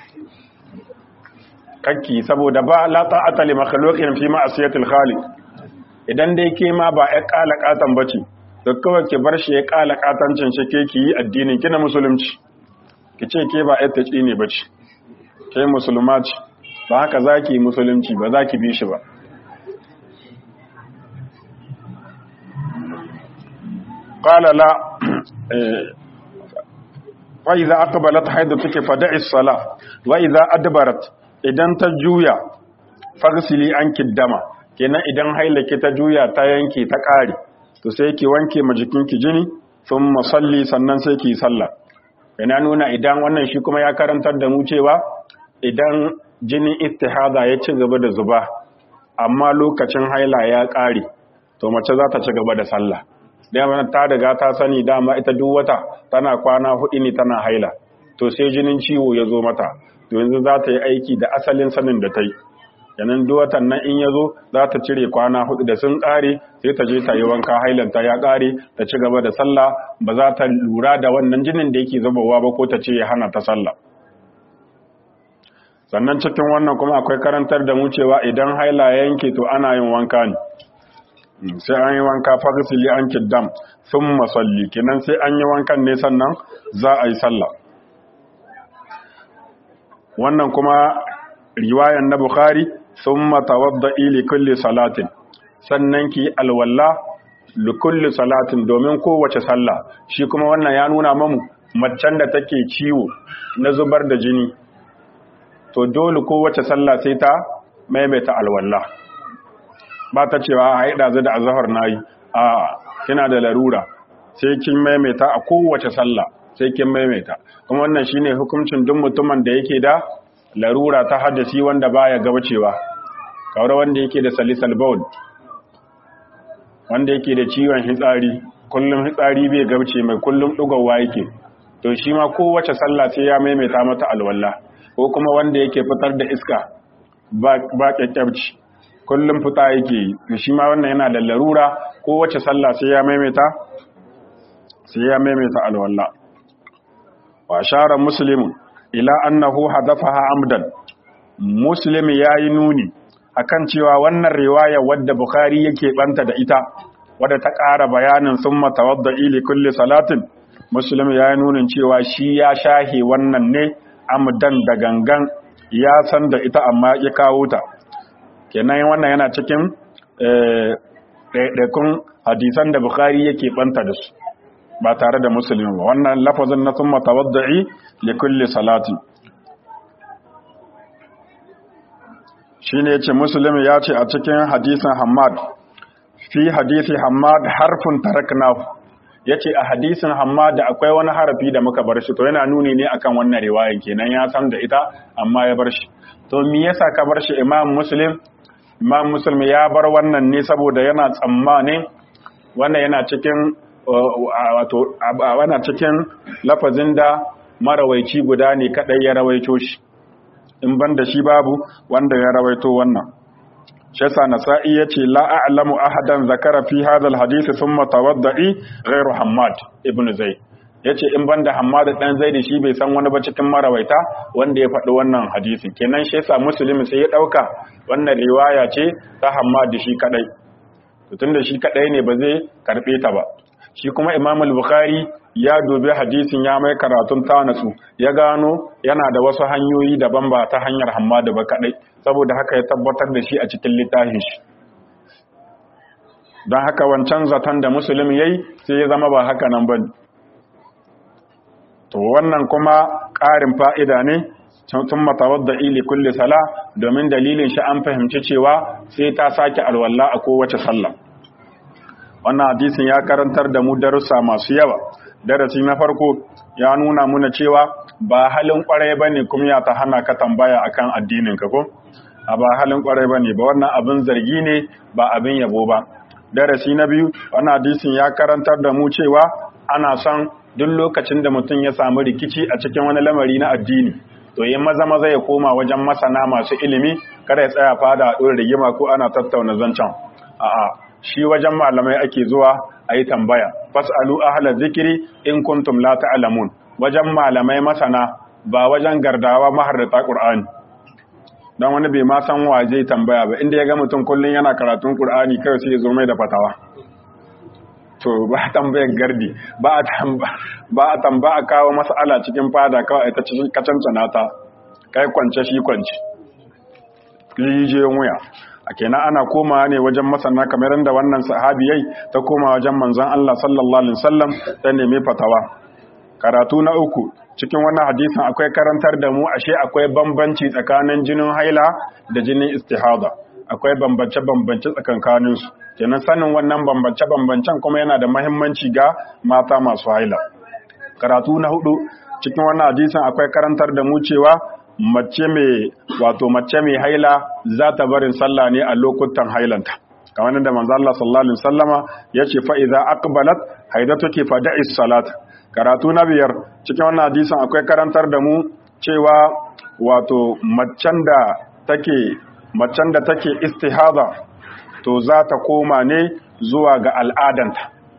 S1: kanki saboda ba la ta'ata li makhluqin fi ma'siyatil khaliq idan dai ke ma ba ya kala katan bace to kawai ki bar shi ya kala katancin shi ke ki yi addinin ki na musulunci ki ce ke ba ya taci ne bace ke musulma ce ba haka zaki musulunci ba zaki bi shi ba qala la wa idza aqbalat haidatuki fada'i as-salah wa idza adbarat idan ta juya fagsili an kiddama kenan idan hailake ta juya ta yanke ta ƙare to sai ki wanke ma jikinki jini sun masalli sannan sai ki sallah yana nuna idan wannan shi kuma ya karantar da mu cewa idan jinin istihada ya ci gaba da zuba amma lokacin haila ya ƙare to mace za ta ci gaba da sallah dama ta riga ta sani dama ita duk wata tana kwana hudu ne tana haila to sai jinin ciwo ya zo mata to yanzu za ta yi aiki da asalin sanin da ta yi yanan duwatan nan in ya zo za ta cire kwana hudu da sun ƙare sai ta je ta yi wanka hailanta ya ƙare ta ci gaba da sallah ba za ta lura da wannan jinin da yake zubowa ba ko ta ce ya hana ta sallah sannan cikin wannan kuma akwai karantar da mu cewa idan haila ya yanke to ana yin wanka ne sai an yi wanka fagisili an kiddam sun masalli kenan sai an yi wankan ne sannan za a yi sallah wannan kuma riwayan na Bukhari sun matawadda ili kulli salatin sannan ki alwalla li kulli salatin domin kowace sallah shi kuma wannan ya nuna mamu macen da take ciwo na zubar da jini to dole kowace sallah sai ta maimaita alwalla ba ta cewa a haida zai da azahar nayi a kina da larura sai kin maimaita a kowace sallah sai kin maimaita kuma wannan shine hukuncin duk mutumin da yake da larura ta haddasi wanda baya gabacewa kawar wanda yake da salisal baul wanda yake da ciwon hitsari kullum hitsari bai gabace mai kullum dugawa yake to shi ma kowace sallah sai ya maimaita mata alwala ko kuma wanda yake fitar da iska ba ba kyakkyabci kullum fita yake to shi ma wannan yana da larura kowace sallah sai ya maimaita sai ya maimaita alwala wa shara muslimun ila annahu hadafaha amdan muslim yayi nuni akan cewa wannan riwaya wadda bukhari yake banta da ita wadda ta ƙara bayanin summa tawadda'i li kulli salatin muslim yayi nunin cewa shi ya shahe wannan ne amdan da gangan ya san da ita amma ya kawo ta kenan wannan yana cikin ɗaiɗaikun hadisan da bukhari yake banta da su ba tare da musulmi ba wannan lafazin na sun matawadda'i li kulli salati shi ne ce musulmi ya ce a cikin hadisin hamad fi hadisi hamad harfin taraknahu ya ce a hadisin hamad akwai wani harafi da muka bar shi to yana nuni ne akan wannan riwayan kenan ya san da ita amma ya bar shi to me yasa ka bar shi imam muslim imam muslim ya bar wannan ne saboda yana tsammanin wannan yana cikin wato wana cikin lafazin da marawaici guda ne kadai ya rawaito shi in ban da shi babu wanda ya rawaito wannan shesa nasa'i yace la a'lamu ahadan zakara fi hadha alhadith thumma tawadda'i ghayru hammad ibn zaid yace in banda hammad dan zaid shi bai san wani ba cikin marawaita wanda ya faɗi wannan hadisin kenan shesa muslim sai ya dauka wannan riwaya ce ta hammad shi kadai to tunda shi kadai ne ba zai karbe ta ba shi kuma imam al-bukhari ya dubi hadisin ya mai karatun tanasu ya gano yana da wasu hanyoyi daban ba ta hanyar hammadu ba kadai saboda haka ya tabbatar da shi a cikin littafin shi don haka wancan zaton da musulmi yayi sai ya zama ba haka nan ba to wannan kuma ƙarin fa'ida ne sun matawadda ili kulli sala domin dalilin shi an fahimci cewa sai ta sake alwala a kowace sallah wannan hadisin ya karantar da mu darussa masu yawa darasi na farko ya nuna muna cewa ba halin kwarai bane kuma ya ta hana ka tambaya akan addinin ka ko a ba halin kwarai bane ba wannan abin zargi ne ba abin yabo ba darasi na biyu wannan hadisin ya karantar da mu cewa ana son duk lokacin da mutum ya samu rikici a cikin wani lamari na addini to yin maza maza ya koma wajen masana masu ilimi kada ya tsaya fada a ɗora rigima ko ana tattauna zancen a'a shi wajen malamai ake zuwa a yi tambaya fas'alu ahla zikiri in kuntum la ta'lamun wajen malamai masana ba wajen gardawa maharrata qur'ani dan wani bai ma san wa zai tambaya ba inda ya ga mutum kullun yana karatun qur'ani kai sai ya zo mai da fatawa to ba a tambayar gardi ba a tamba ba a tamba a kawo mas'ala cikin fada kawai ta cikin kacancana ta kai kwance shi kwance rijiyoyin wuya a kenan ana komawa ne wajen masana kamar yadda wannan sahabiyai ta koma wajen manzon Allah sallallahu alaihi wasallam ta nemi fatawa karatu na uku cikin wannan hadisin akwai karantar da mu ashe akwai bambanci tsakanin jinin haila da jinin istihada akwai bambance bambance tsakankanin su kenan sanin wannan bambance bambancen kuma yana da muhimmanci ga mata masu haila karatu na hudu cikin wannan hadisin akwai karantar da mu cewa mace mai wato mace mai haila za ta barin sallah ne a lokutan hailanta kamar da manzo Allah sallallahu alaihi wasallama yace fa idza aqbalat haidatuki fa da'is salat karatu na biyar cikin wannan hadisin akwai karantar da mu cewa wato macen da take macen da take istihada to za ta koma ne zuwa ga al'adanta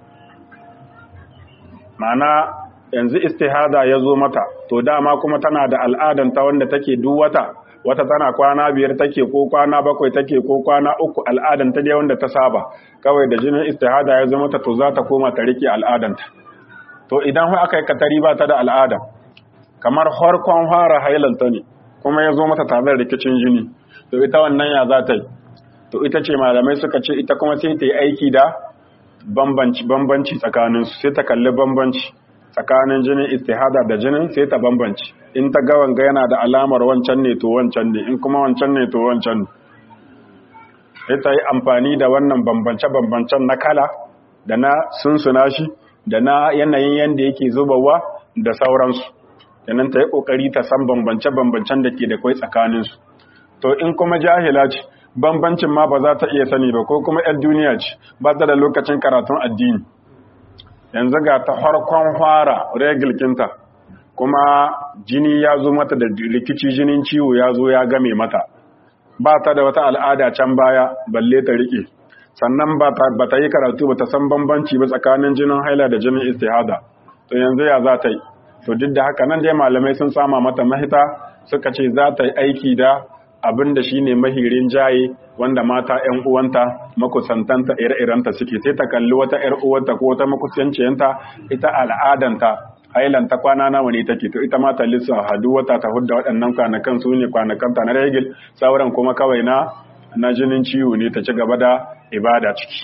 S1: ma'ana yanzu istihada ya zo mata to dama kuma tana da al'adanta wanda take duk wata wata tana kwana biyar take ko kwana bakwai take ko kwana uku al'adanta dai wanda ta saba kawai da jinin istihada ya zo mata to za ta koma ta rike al'adanta to idan har aka yi katari ba ta da al'ada kamar harkon fara hailanta ne kuma ya zo mata tare da rikicin jini to ita wannan ya za ta yi to ita ce malamai suka ce ita kuma sai ta yi aiki da bambanci bambanci tsakaninsu sai ta kalli bambanci tsakanin jinin istihada da jinin sai ta bambanci in ta ga wanga yana da alamar wancan ne to wancan ne in kuma wancan ne to wancan ne sai ta yi amfani da wannan bambance-bambancen na kala da na sunsuna shi da na yanayin yadda yake zubawa da sauransu yanan ta yi kokari ta san bambance-bambancen da ke da kwai tsakaninsu to in kuma jahila ce bambancin ma ba za ta iya sani ba ko kuma 'yar duniya ce ba ta da lokacin karatun addini yanzu ga ta farkon fara regilkinta kuma jini ya zo mata da rikici jinin ciwo ya zo ya game mata ba ta da wata al'ada can baya balle ta rike sannan ba ta yi karatu ba ta san bambanci ba tsakanin jinin haila da jinin istihada to yanzu ya za ta yi to duk da haka nan dai malamai sun sama mata mahita suka ce za ta yi aiki da abin da shine mahirin jaye wanda mata ƴan uwanta makusantanta ire-irenta suke sai ta kalli wata ƴar uwanta ko wata makusanciyanta ita al'adanta hailanta kwana nawa ne take to ita ma ta lissa hadu wata ta hudda waɗannan kwanakan su ne kwanakanta na regil sauran kuma kawai na na jinin ciwo ne ta ci gaba da ibada ciki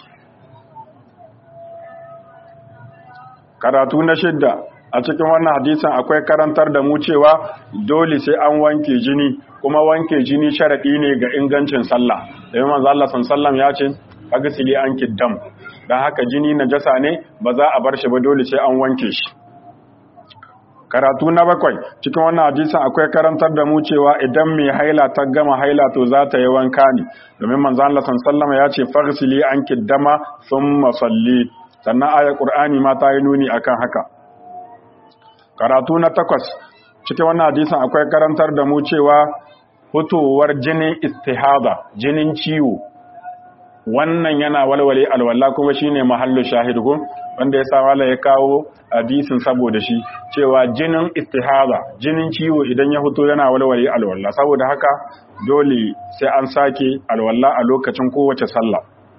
S1: karatu na shidda a cikin wannan hadisin akwai karantar da mu cewa dole sai an wanke jini kuma wanke jini sharadi ne ga ingancin sallah da manzo Allah sallallahu ya ce agsili an kiddam dan haka jini najasa ne ba za a bar shi ba dole sai an wanke shi karatu na bakwai cikin wannan hadisin akwai karantar da mu cewa idan mai haila ta gama haila to za ta yi wanka ne domin manzo Allah sallallahu ya ce faghsili an kiddama thumma salli sannan ayar qur'ani ma ta yi nuni akan haka karatu na takwas cikin wannan hadisin akwai karantar da mu cewa fitowar jinin istihada jinin ciwo wannan yana walwale alwala kuma shine mahallu shahidu wanda ya sa wala ya kawo hadisin saboda shi cewa jinin istihada jinin ciwo idan ya fito yana walwale alwala saboda haka dole sai an sake alwala a lokacin kowace sallah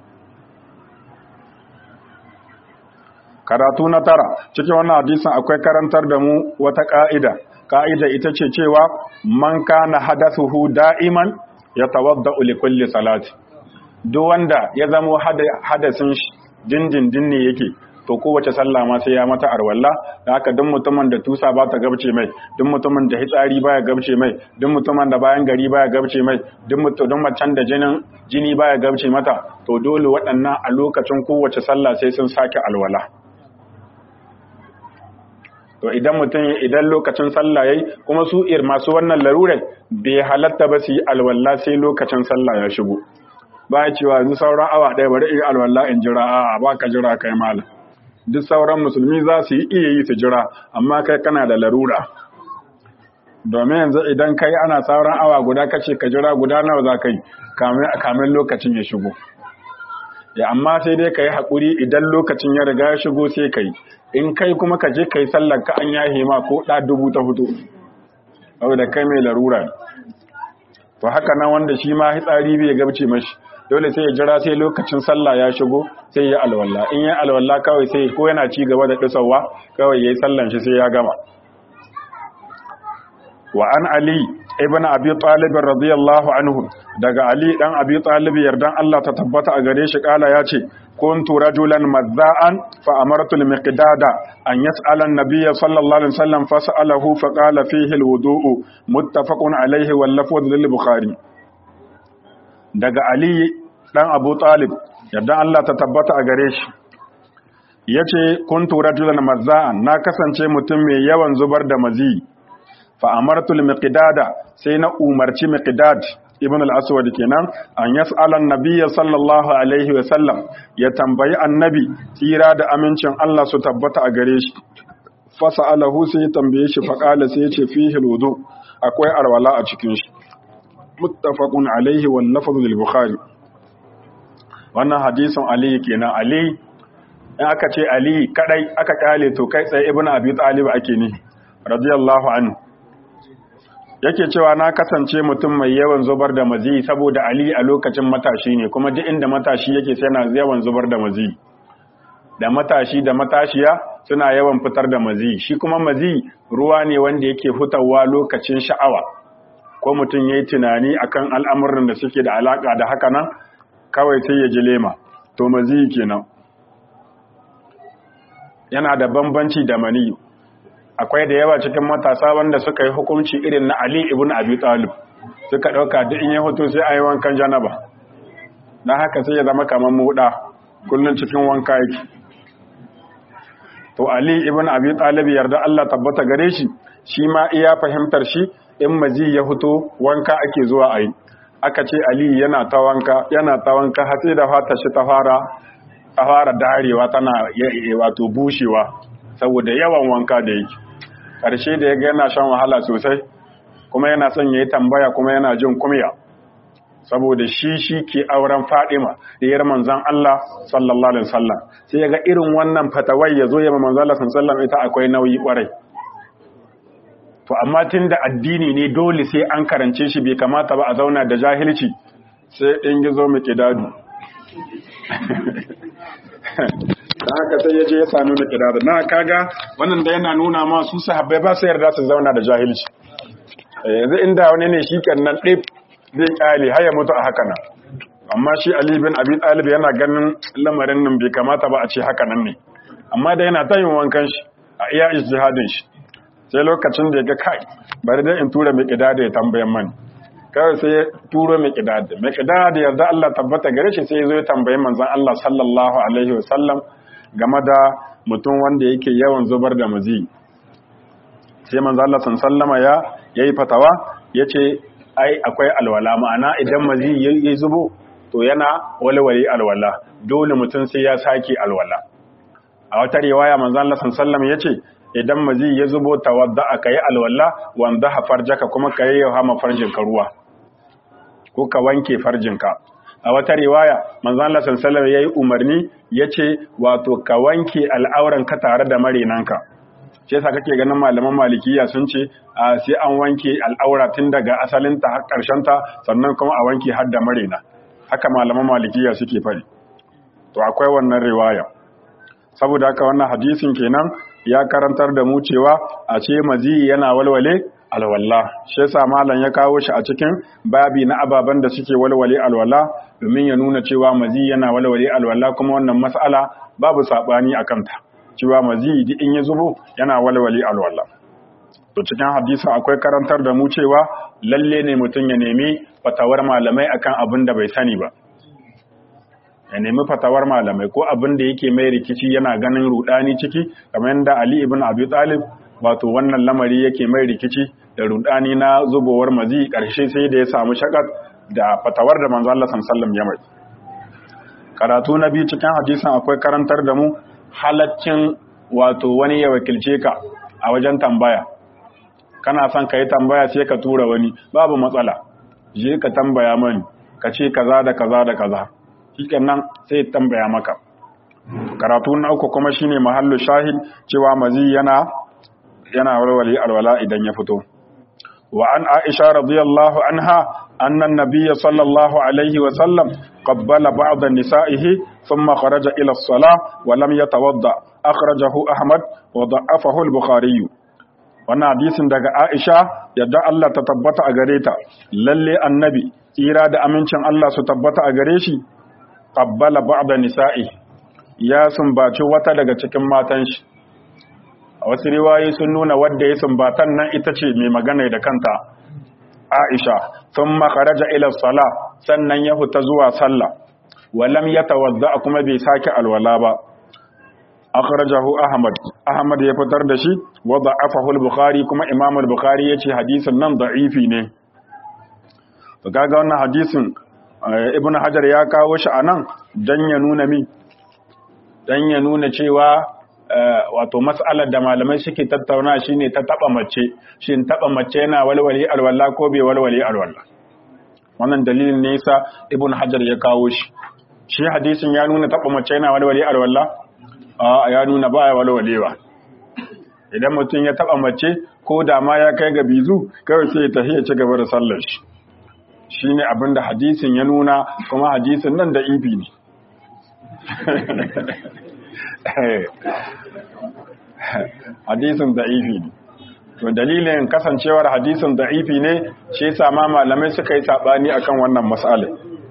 S1: karatu na tara cikin wannan hadisin akwai karantar da mu wata ka'ida ka'ida ita ce cewa man kana hadathuhu da'iman yatawadda'u li kulli salati duk wanda ya zamo hadasin shi dindindin ne yake to kowace sallah ma sai ya mata arwalla da haka duk mutumin da tusa ba ta gabce mai duk mutumin da hitsari baya gabce mai duk mutumin da bayan gari baya gabce mai duk mutumin macen da jinin jini baya gabce mata to dole waɗannan a lokacin kowace sallah sai sun sake alwala to idan mutum idan lokacin sallah yayi kuma su ir masu wannan larurai bai halatta ba su yi alwala sai lokacin sallah ya shigo ba cewa yanzu sauran awa ɗaya bari in alwala in jira a'a ba ka jira kai malam duk sauran musulmi za su yi iya yi su jira amma kai kana da larura domin yanzu idan kai ana sauran awa guda kace ka jira guda nawa za ka yi kamin lokacin ya shigo ya amma sai dai ka yi haƙuri idan lokacin ya riga ya shigo sai ka yi in kai kuma ka je ka yi sallar ka an yahe ma ko ɗa dubu ta fito saboda kai mai larura to haka nan wanda shi ma hitsari bai gabce mashi dole sai ya jira sai lokacin sallah ya shigo sai ya alwala in ya alwala kawai sai ko yana ci gaba da disawa kawai yayi sallan shi sai ya gama wa an ali ibn abi talib radiyallahu anhu daga ali dan abi talib yardan Allah ta tabbata a gare shi kala ya ce kuntu rajulan mazza'an fa amartu al-miqdada an yas'ala an-nabiyya sallallahu alaihi wasallam fas'alahu fa qala fihi al-wudu'u muttafaqun alayhi wal lafdh lil bukhari daga Ali ɗan Abu Talib yadda Allah ta tabbata a gare shi yace kuntu rajulan mazza'an na kasance mutum mai yawan zubar da mazi fa amartu miqdada sai na umarci miqdad ibn al-aswad kenan an yas'ala an-nabiy sallallahu alaihi wa sallam ya tambayi annabi tsira da amincin Allah su tabbata a gare shi fa sa'alahu sai ya tambaye shi fa qala sai ya ce fihi al-wudu akwai arwala a cikin shi muttafaqun alaihi wal lafzu lil bukhari wannan hadisin ali kenan ali in aka ce ali kadai aka kale to kai tsaye ibnu abi talib ake ne radiyallahu anhu yake cewa na kasance mutum mai yawan zubar da mazi saboda ali a lokacin matashi ne kuma duk inda matashi yake sai yana yawan zubar da mazi da matashi da matashiya suna yawan fitar da mazi shi kuma mazi ruwa ne wanda yake fitawa lokacin sha'awa ko mutum ya yi tunani akan al'amuran da suke da alaƙa da haka nan kawai sai ya ji lema to mazi kenan yana da bambanci da mani akwai da yawa cikin matasa wanda suka yi hukunci irin na ali ibn abi talib suka ɗauka duk in ya hoto sai a yi wankan janaba don haka sai ya zama kamar muɗa kullum cikin wanka yake to ali ibn abi talib yarda Allah tabbata gare shi shi ma iya fahimtar shi in maji ya fito wanka ake zuwa a yi aka ce ali yana ta wanka yana ta wanka har sai da fata shi ta fara ta fara darewa tana wato bushewa saboda yawan wanka da yake ƙarshe da ya ga yana shan wahala sosai kuma yana son ya yi tambaya kuma yana jin kumya saboda shi shi ke auren fadima diyar manzan Allah sallallahu alaihi wasallam sai ya ga irin wannan fatawai ya zo ya manzan Allah sallallahu alaihi wasallam ita akwai nauyi kwarai to amma tun da addini ne dole sai an karance shi bai kamata ba a zauna da jahilci sai ɗin gizo mai ƙidadu da haka sai ya je ya sami mai ƙidadu na kaga wannan da yana nuna ma su sahabbai ba su yarda su zauna da jahilci yanzu inda wani ne shi nan ɗif zai ƙyale har ya mutu a haka nan amma shi ali bin abi talib yana ganin lamarin nan bai kamata ba a ce haka nan ne amma da yana ta yin wankan shi a iya ijtihadin shi sai lokacin da ya ga kai bari dai in tura mai da ya tambayan mani kawai sai ya turo mai ƙidada mai ƙidada yarda Allah tabbata gare shi sai ya zo ya tambayi manzon Allah sallallahu alaihi wasallam game da mutum wanda yake yawan zubar da mazi sai manzon Allah sallama ya yayi fatawa yace ai akwai alwala ma'ana idan mazi ya zubo to yana walwali alwala dole mutum sai ya sake alwala a wata riwaya manzon Allah sallallahu yace idan mazi ya zubo tawadda aka yi alwala wanda hafarjaka kuma ka yi hama farjinka ruwa ko ka wanke farjinka a wata riwaya manzon Allah sallallahu yayi umarni yace wato ka wanke al'auran ka tare da marinanka shi yasa kake ganin malaman malikiya sun ce a sai an wanke al'aura tun daga asalin ta har karshen ta sannan kuma a wanke har da marina haka malaman malikiya suke fari to akwai wannan riwaya saboda haka wannan hadisin kenan ya karantar da mu cewa a ce mazi yana walwale alwala shi yasa malam ya kawo shi a cikin babi na ababen da suke walwale alwala domin ya nuna cewa mazi yana walwale alwala kuma wannan mas'ala babu sabani akan ta cewa mazi duk in ya zubo yana walwale alwala to cikin hadisi akwai karantar da mu cewa lalle ne mutum ya nemi fatawar malamai akan abin da bai sani ba ya nemi fatawar malamai ko abin da yake mai rikici yana ganin rudani ciki kamar yadda Ali ibn Abi Talib wato wannan lamari yake mai rikici da rudani na zubowar mazi karshe sai da ya samu shakat da fatawar da manzo Allah sallallahu ya mai karatu na biyu cikin hadisin akwai karantar da mu halaccin wato wani ya wakilce ka a wajen tambaya kana son ka yi tambaya sai ka tura wani babu matsala je ka tambaya mani ka ce kaza da kaza da kaza nan sai tambaya maka karatu na uku kuma shine mahallu shahid cewa mazi yana yana walwali alwala idan ya fito wa an aisha radiyallahu anha anna an-nabiy sallallahu alaihi wa sallam qabbala ba'd nisa'ihi thumma kharaja ila as-salah wa lam yatawadda akhrajahu ahmad wa da'afahu al-bukhari wannan hadisin daga aisha yadda Allah ta tabbata a gare ta lalle annabi tsira da amincin Allah su tabbata a gare shi qabbala ba'da nisa'i ya sumbaci wata daga cikin matan shi a wasu riwayoyi sun nuna wadda ya sumbatan nan ita ce mai magana da kanta Aisha thumma kharaja ila sala sannan ya fita zuwa sallah wa lam yatawadda kuma bai sake alwala ba akhrajahu ahmad ahmad ya fitar da shi wa da'afahu al-bukhari kuma imam al-bukhari yace hadisin nan da'ifi ne to kaga wannan hadisin ibn hajar ya kawo shi a nan don ya nuna mi don ya nuna cewa wato mas'alar da malamai suke tattauna shine ta taba mace shin taba mace yana walwali alwala ko bai walwali alwala wannan dalilin ne yasa ibn hajar ya kawo shi shi hadisin ya nuna taba mace yana walwali alwala a ya nuna baya walwalewa idan mutum ya taba mace ko da ma ya kai ga bizu kawai sai ya tafi ya ci gaba da sallar shi shi ne abinda hadisin ya nuna kuma hadisin nan da ibi ne hadisin da ibi ne to dalilin kasancewar hadisin da ibi ne shi sama malamai suka yi saɓani akan wannan matsalai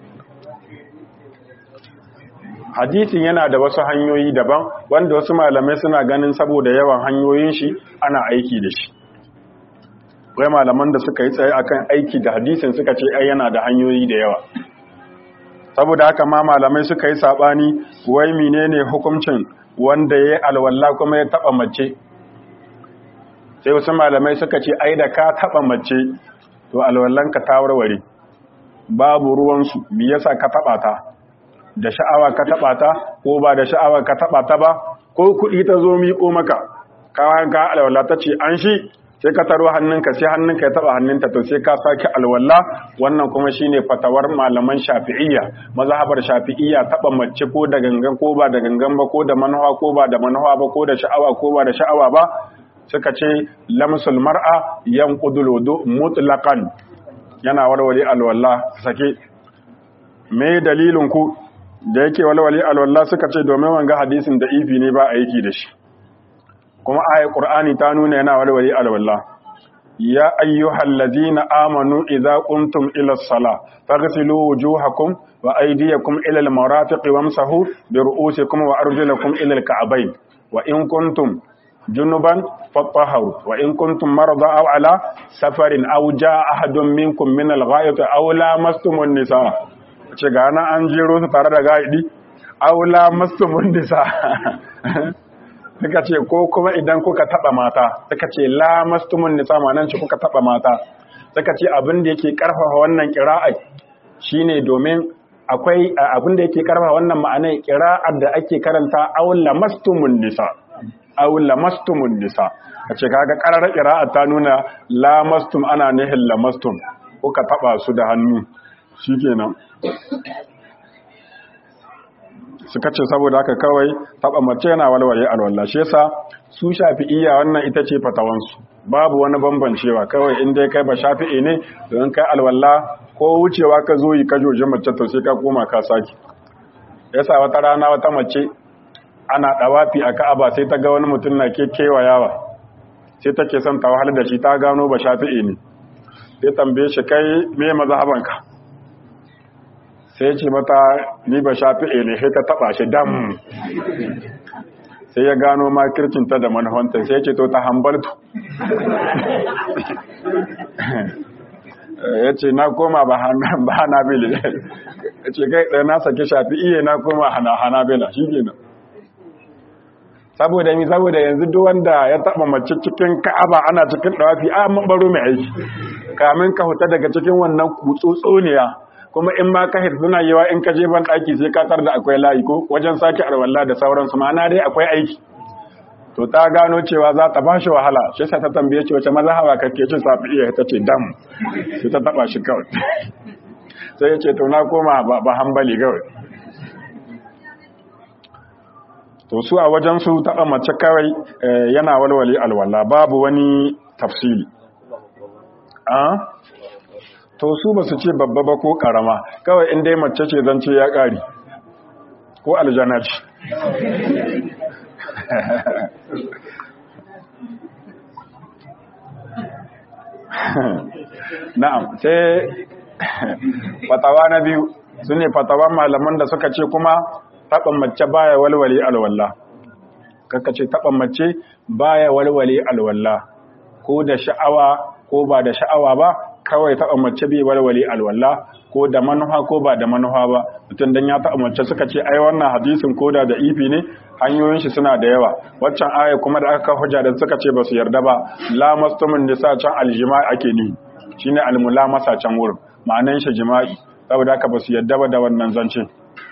S1: hadisin yana da wasu hanyoyi daban wanda wasu malamai suna ganin saboda yawan hanyoyin shi ana aiki da shi wai malaman da suka yi tsaye akan aiki da hadisin suka ce ai yana da hanyoyi da yawa saboda haka ma malamai suka yi sabani wai menene hukuncin wanda ya alwala kuma ya taba mace sai wasu malamai suka ce ai da ka taba mace to alwallanka ta warware babu ruwansu me yasa ka taba ta da sha'awa ka taba ta ko ba da sha'awa ka taba ta ba ko kuɗi ta zo miƙo maka kawan ka alwala ta ce an shi sai ka taro hannunka sai hannunka ya taba hannunta to sai ka sake alwala wannan kuma shine fatawar malaman shafi'iyya mazhabar shafi'iyya taba mace ko da gangan ko ba da gangan ba ko da manhawa ko ba da manhawa ba ko da sha'awa ko ba da sha'awa ba suka ce lamsul mar'a yanqudul wudu mutlaqan yana warware alwala sake me dalilin ku da yake walwale alwala suka ce domin wanga hadisin da ifi ne ba aiki da shi kuma ayat qur'ani ta nuna yana walwali alwala ya ayyuhal ladina amanu idza qumtum ila as-salah faghsilu wujuhakum wa aydiyakum ila al-marafiqi wamsahu bi ru'usikum wa arjulakum ila al-ka'bayn wa in kuntum junuban fatahharu wa in kuntum marada aw ala safarin aw jaa ahadun minkum min al-gha'it aw lamastumun nisa ce ga nan an jero su tare da gaidi aw lamastumun nisa suka ce ko kuma idan kuka taba mata suka ce la mastumun nisa manan ci kuka taba mata suka ce abin da yake karfafa wannan qira'a shine domin akwai abin da yake karfafa wannan ma'anai qira'ar da ake karanta aw la mastumun nisa aw la mastumun nisa kace kaga qarar qira'a ta nuna la mastum ana nihin la mastum kuka taba su da hannu shikenan suka ce saboda haka kawai taba mace yana walwale alwala shi yasa su shafi'iyya wannan ita ce fatawansu babu wani bambancewa kawai in dai kai ba shafi'i ne don kai alwala ko wucewa ka zo yi ka joji mace to sai ka koma ka saki yasa wata rana wata mace ana dawafi a Ka'aba sai ta ga wani mutum na kekewa yawa sai take son ta wahalar da shi ta gano ba shafi'i ne sai tambaye shi kai me mazhabanka sai ya ce mata ni ba shafi'i ne sai ta taba shi dam sai ya gano makircinta da manhonta sai ya ce to ta hambaltu ya ce na koma ba hanabila ya ce kai ɗaya na sake shafi'i na koma hanabila shi kenan saboda mi saboda yanzu duk wanda ya taba mace cikin ka'aba ana cikin dawafi a mun baro mai aiki kamin ka huta daga cikin wannan kutsotsoniya kuma in ma ka hit suna yawa in ka je ban daki sai ka tar da akwai layi ko wajen sake arwalla da sauransu ma'ana dai akwai aiki to ta gano cewa za ta bashi wahala shi sa ta tambaye ce wace mazhaba kake cin safiya ta ce dam sai ta taba shi kawai sai ya ce to na koma ba hambali kawai to su a wajen su taɓa mace kawai yana walwale alwala babu wani tafsili a to su ba su ce babba ba ko ƙarama kawai inda mace ce zance ya ƙari ko aljana ce na'am sai fatawa na biyu su ne fatawan malaman da suka ce kuma taɓa mace baya walwale alwala kaka ce taɓa mace baya walwale alwala ko da sha'awa ko ba da sha'awa ba kawai taɓa mace bai walwale alwala ko da manufa ko ba da manufa ba mutum dan ya taɓa mace suka ce ai wannan hadisin ko da da ifi ne hanyoyin shi suna da yawa waccan aya kuma da aka hujja da suka ce ba su yarda ba la mastumin nisa can aljima'i ake ni shine almulamasa can wurin ma'anan shi jima'i saboda haka ba su yarda ba da wannan zancen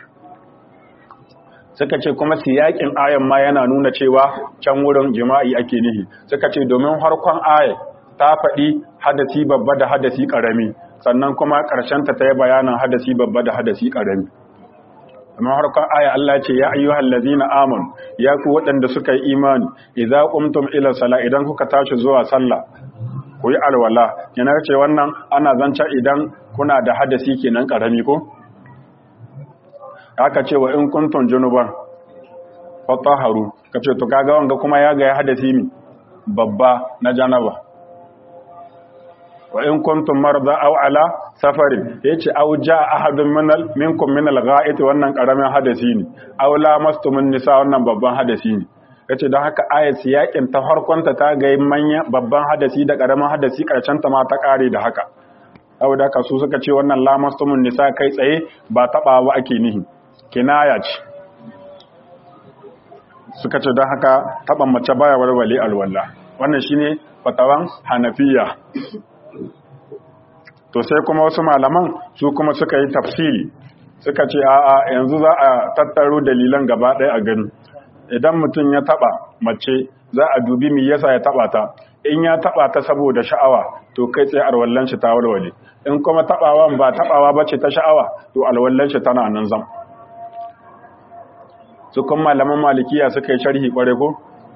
S1: suka ce kuma siyakin ayan ma yana nuna cewa can wurin jima'i ake nihi suka ce domin harkon aya ta faɗi hadasi babba da hadasi ƙarami sannan kuma ƙarshenta ta yi bayanin hadasi babba da hadasi ƙarami amma harkon aya Allah ce ya ayyuhal ladzina amanu ya ku waɗanda suka yi imani idza qumtum ila sala idan kuka tashi zuwa sallah ku yi alwala yana ce wannan ana zance idan kuna da hadasi kenan ƙarami ko aka ce wa in kuntum junuban fatahharu kace to kaga wanga kuma ya ga ya hadasi mi babba na janaba wa in kuntum marda aw ala safari yace aw jaa ahadun minal minkum minal gha'it wannan karamin hadasi ne aw lamastumun nisa wannan babban hadasi ne yace don haka ayat siyakin ta farkonta ta ga manya babban hadasi da karamin hadasi karshen ta ma ta kare da haka saboda haka su suka ce wannan lamastumun nisa kai tsaye ba taba ba ake nihi kinaya ce suka ce don haka taban mace baya warware alwala wannan shine fatawan hanafiya to sai kuma wasu malaman su kuma suka yi tafsiri suka ce a'a yanzu za a tattaro dalilan gaba ɗaya a gani idan mutum ya taba mace za a dubi me yasa ya taba ta in ya taba ta saboda sha'awa to kai tsaye alwallan shi ta walwale in kuma tabawan ba tabawa bace ta sha'awa to alwallan shi tana nan zam su kuma malaman malikiya suka yi sharhi kware ko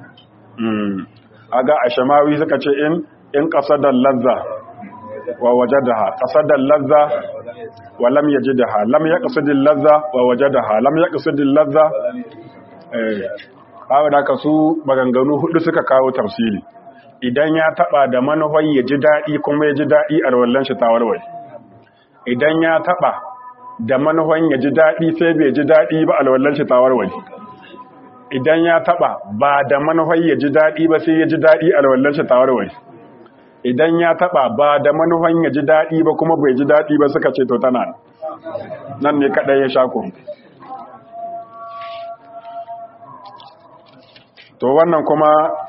S1: aga ashamawi suka ce in in qasadal lazza wa wajadaha qasadal lazza wa lam yajidha lam yaqsidil lazza wa wajadaha lam yaqsidil lazza eh bawo da ka su maganganu hudu suka kawo tafsiri idan ya taba da manufan ya ji dadi kuma ya ji dadi a wallan shi tawarwai idan ya taba da manufan ya ji dadi sai bai ji dadi ba alwallan shi tawarwai idan ya taba ba da manufan ya ji dadi ba sai ya ji dadi alwallan shi tawarwai idan ya taba ba da manufan ya ji daɗi ba kuma bai ji daɗi ba suka ce to tana nan ne kaɗai ya shako to wannan kuma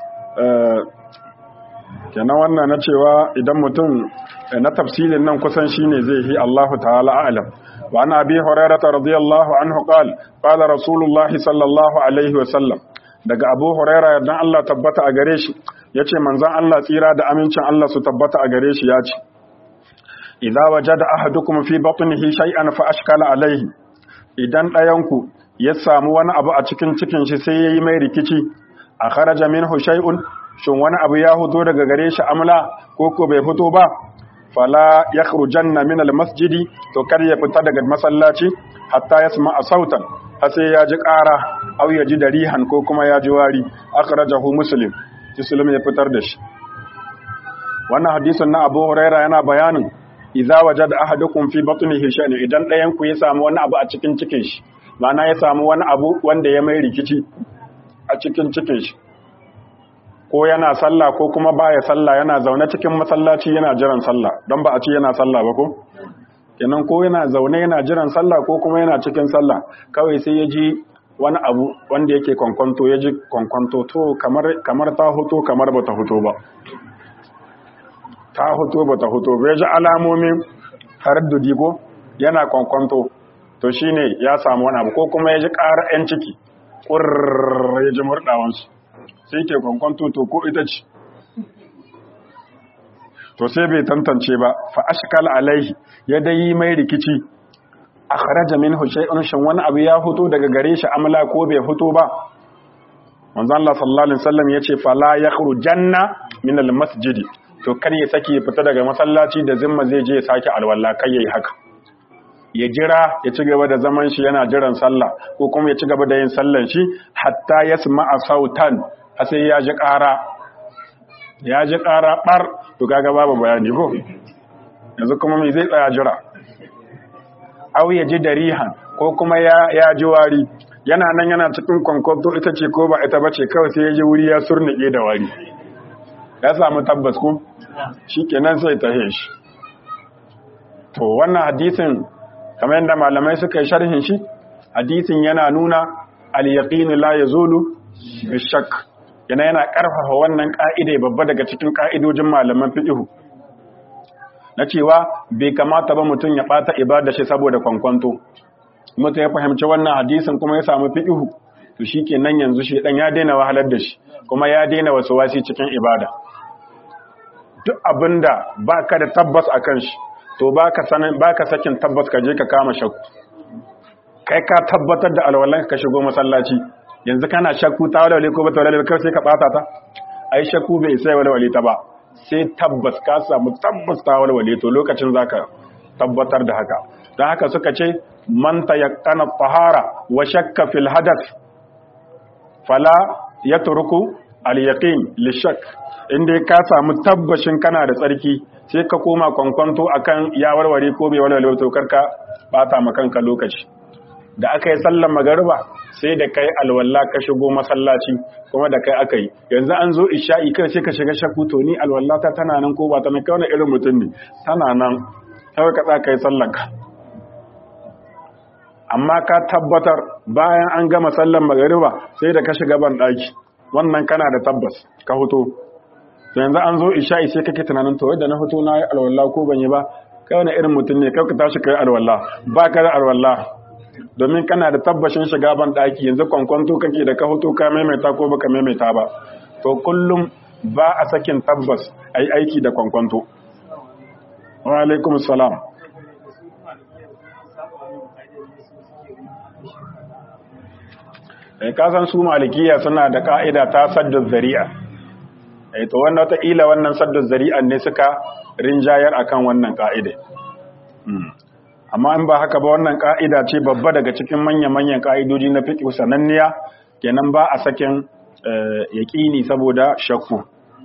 S1: kenan wannan na cewa idan mutum na tafsilin nan kusan shine zai yi Allahu ta'ala a'lam wa ana abi hurairah radiyallahu anhu qala qala rasulullah sallallahu alaihi wa sallam daga abu hurairah dan Allah tabbata a gare shi ya ce manzan Allah tsira da amincin Allah su tabbata a gare shi ya ce, Iza waje da ahadukum fi batnihi shay'an fa ashkala alaihi idan ɗayanku ya samu wani abu a cikin cikin shi sai ya yi mai rikici a kharaja minhu shay'un shin wani abu ya fito daga gare shi amla ko ko bai fito ba fala yakhrujanna min almasjidi to kar ya fita daga masallaci hatta yasma sautan har sai ya ji ƙara au ya ji darihan ko kuma ya ji wari akhrajahu muslim Muslim ya fitar da shi wannan hadisin na Abu Huraira yana bayanin idza wajada ahadukum fi batnihi shay'un idan ɗayan ku ya samu wani abu a cikin cikin shi ma'ana ya samu wani abu wanda ya mai rikici a cikin cikin shi ko yana sallah ko kuma baya sallah yana zaune cikin masallaci yana jiran sallah don ba a ce yana sallah ba ko kenan ko yana zaune yana jiran sallah ko kuma yana cikin sallah kawai sai ya ji wani abu wanda yake kwankwanto ya ji kwankwanto to kamar kamar ta hoto kamar bata hoto ba ta hoto bata hoto ba ya ji alamomin taraddudi ko yana kwankwanto to shine ya samu wani abu ko kuma ya ji ƙara 'yan ciki ƙurr ya ji murɗawansu sai ke kwankwanto to ko ita ce to sai bai tantance ba fa ashkal alaihi ya dai mai rikici akhraja minhu shay'un shin wani abu ya fito daga gare shi amla ko bai fito ba manzon Allah sallallahu alaihi wasallam yace fala yakhrujanna min almasjid to kar ya sake ya fita daga masallaci da zimma zai je ya sake alwala kai yayi haka ya jira ya ci gaba da zaman shi yana jiran sallah ko kuma ya ci gaba da yin sallan shi hatta yasma'a sautan sai ya ji ƙara ya ji ƙara ɓar to kaga babu bayani ko yanzu kuma mai zai tsaya jira au ya ji darihan ko kuma ya ji wari yana nan yana cikin kwankwanto ita ce ko ba ita bace kawai sai ya ji wuri ya surnike da wari ya samu tabbas ko shi kenan sai ta shi to wannan hadisin kamar yadda malamai suka yi sharhin shi hadisin yana nuna al-yaqinu la yazulu bi shakk yana yana ƙarfafa wannan ƙa'ida babba daga cikin ƙa'idojin malaman fiƙihu na cewa bai kamata ba mutum ya ɓata ibada shi saboda kwankwanto mutum ya fahimci wannan hadisin kuma ya samu fiƙihu to shi ke nan yanzu shi ɗan ya daina wahalar da shi kuma ya daina wasu wasi cikin ibada duk abin da ba ka da tabbas a kan shi to ba ka sakin tabbas ka je ka kama shakku kai ka tabbatar da alwalanka ka shigo masallaci yanzu kana shakku ta walwale ko bata walwale kawai sai ka bata ta ai shakku bai sai walwale ta ba sai tabbas ka samu tabbas ta walwale to lokacin zaka tabbatar da haka don haka suka ce man tayaqqana tahara wa shakka fil hadath fala yatruku al yaqin li shakk inda ka samu tabbashin kana da tsarki sai ka koma kwankwanto akan ya warware ko bai walwale to karka bata ma kanka lokaci da aka yi sallan magariba sai da kai alwala ka shigo masallaci kuma da kai aka yi yanzu an zo isha'i kai sai ka shiga shakku to ni alwala ta tana nan ko ba ta nan kawai irin mutum ne tana nan sai ka tsaka yi sallan ka amma ka tabbatar bayan an gama sallan magariba sai da ka shiga ban daki wannan kana da tabbas ka hoto yanzu an zo isha'i sai kake tunanin to yadda na hoto na yi alwala ko ban yi ba kai wani irin mutum ne kai ka tashi kai alwala ba ka da alwala domin kana da tabbashin shiga ban daki yanzu kwankwanto kake da ka hoto ka maimaita ko baka maimaita ba to kullum ba a sakin tabbas ai aiki da kwankwanto wa alaikum salam eh kasan su malikiya suna da ka'ida ta saddu zari'a eh to wannan wata ila wannan saddu zari'an ne suka rinjayar akan wannan ka'ida amma in ba haka ba wannan ka'ida ce babba daga cikin manya-manyan ka'idoji na fiqh sananniya kenan ba a sakin yaqini saboda shakku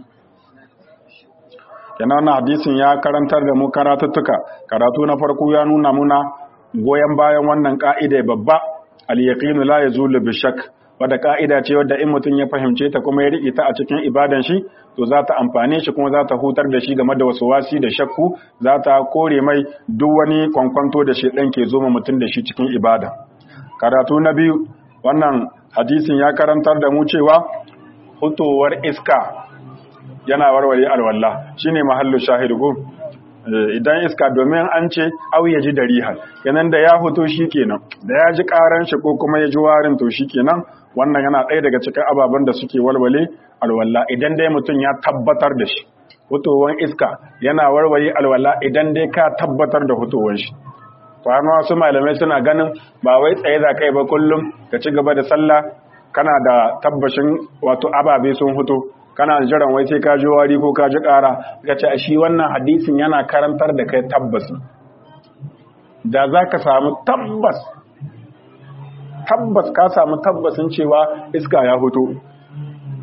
S1: kenan wannan hadisin ya karantar da mu karatuttuka karatu na farko ya nuna muna goyen bayan wannan ka'ida babba al-yaqinu la yazulu bi shakk wadda ka'ida ce wadda in mutum ya fahimce ta kuma ya riƙe ta a cikin ibadan shi to za ta amfane shi kuma za ta hutar da shi game da wasu wasi da shakku za ta kore mai duk wani kwankwanto da shi ɗan ke zoma mutum da shi cikin ibada karatu na biyu wannan hadisin ya karantar da mu cewa hutowar iska yana warware alwala shine mahallu shahidu ko idan iska domin an ce au ya ji darihan kenan da ya hoto shi kenan da ya ji karan shi ko kuma ya ji warin to shi kenan wannan yana ɗaya daga cikin ababen da suke walwale alwala idan dai mutum ya tabbatar da shi hutowar iska yana warware alwala idan dai ka tabbatar da hutowar shi to har wasu malamai suna ganin ba wai tsaye za kai ba kullum ka ci gaba da sallah kana da tabbashin wato ababe sun huto kana jiran wai sai ka ji wari ko ka ji ƙara ka ce shi wannan hadisin yana karantar da kai tabbas da za ka samu tabbas tabbas ka samu tabbasin cewa iska ya hoto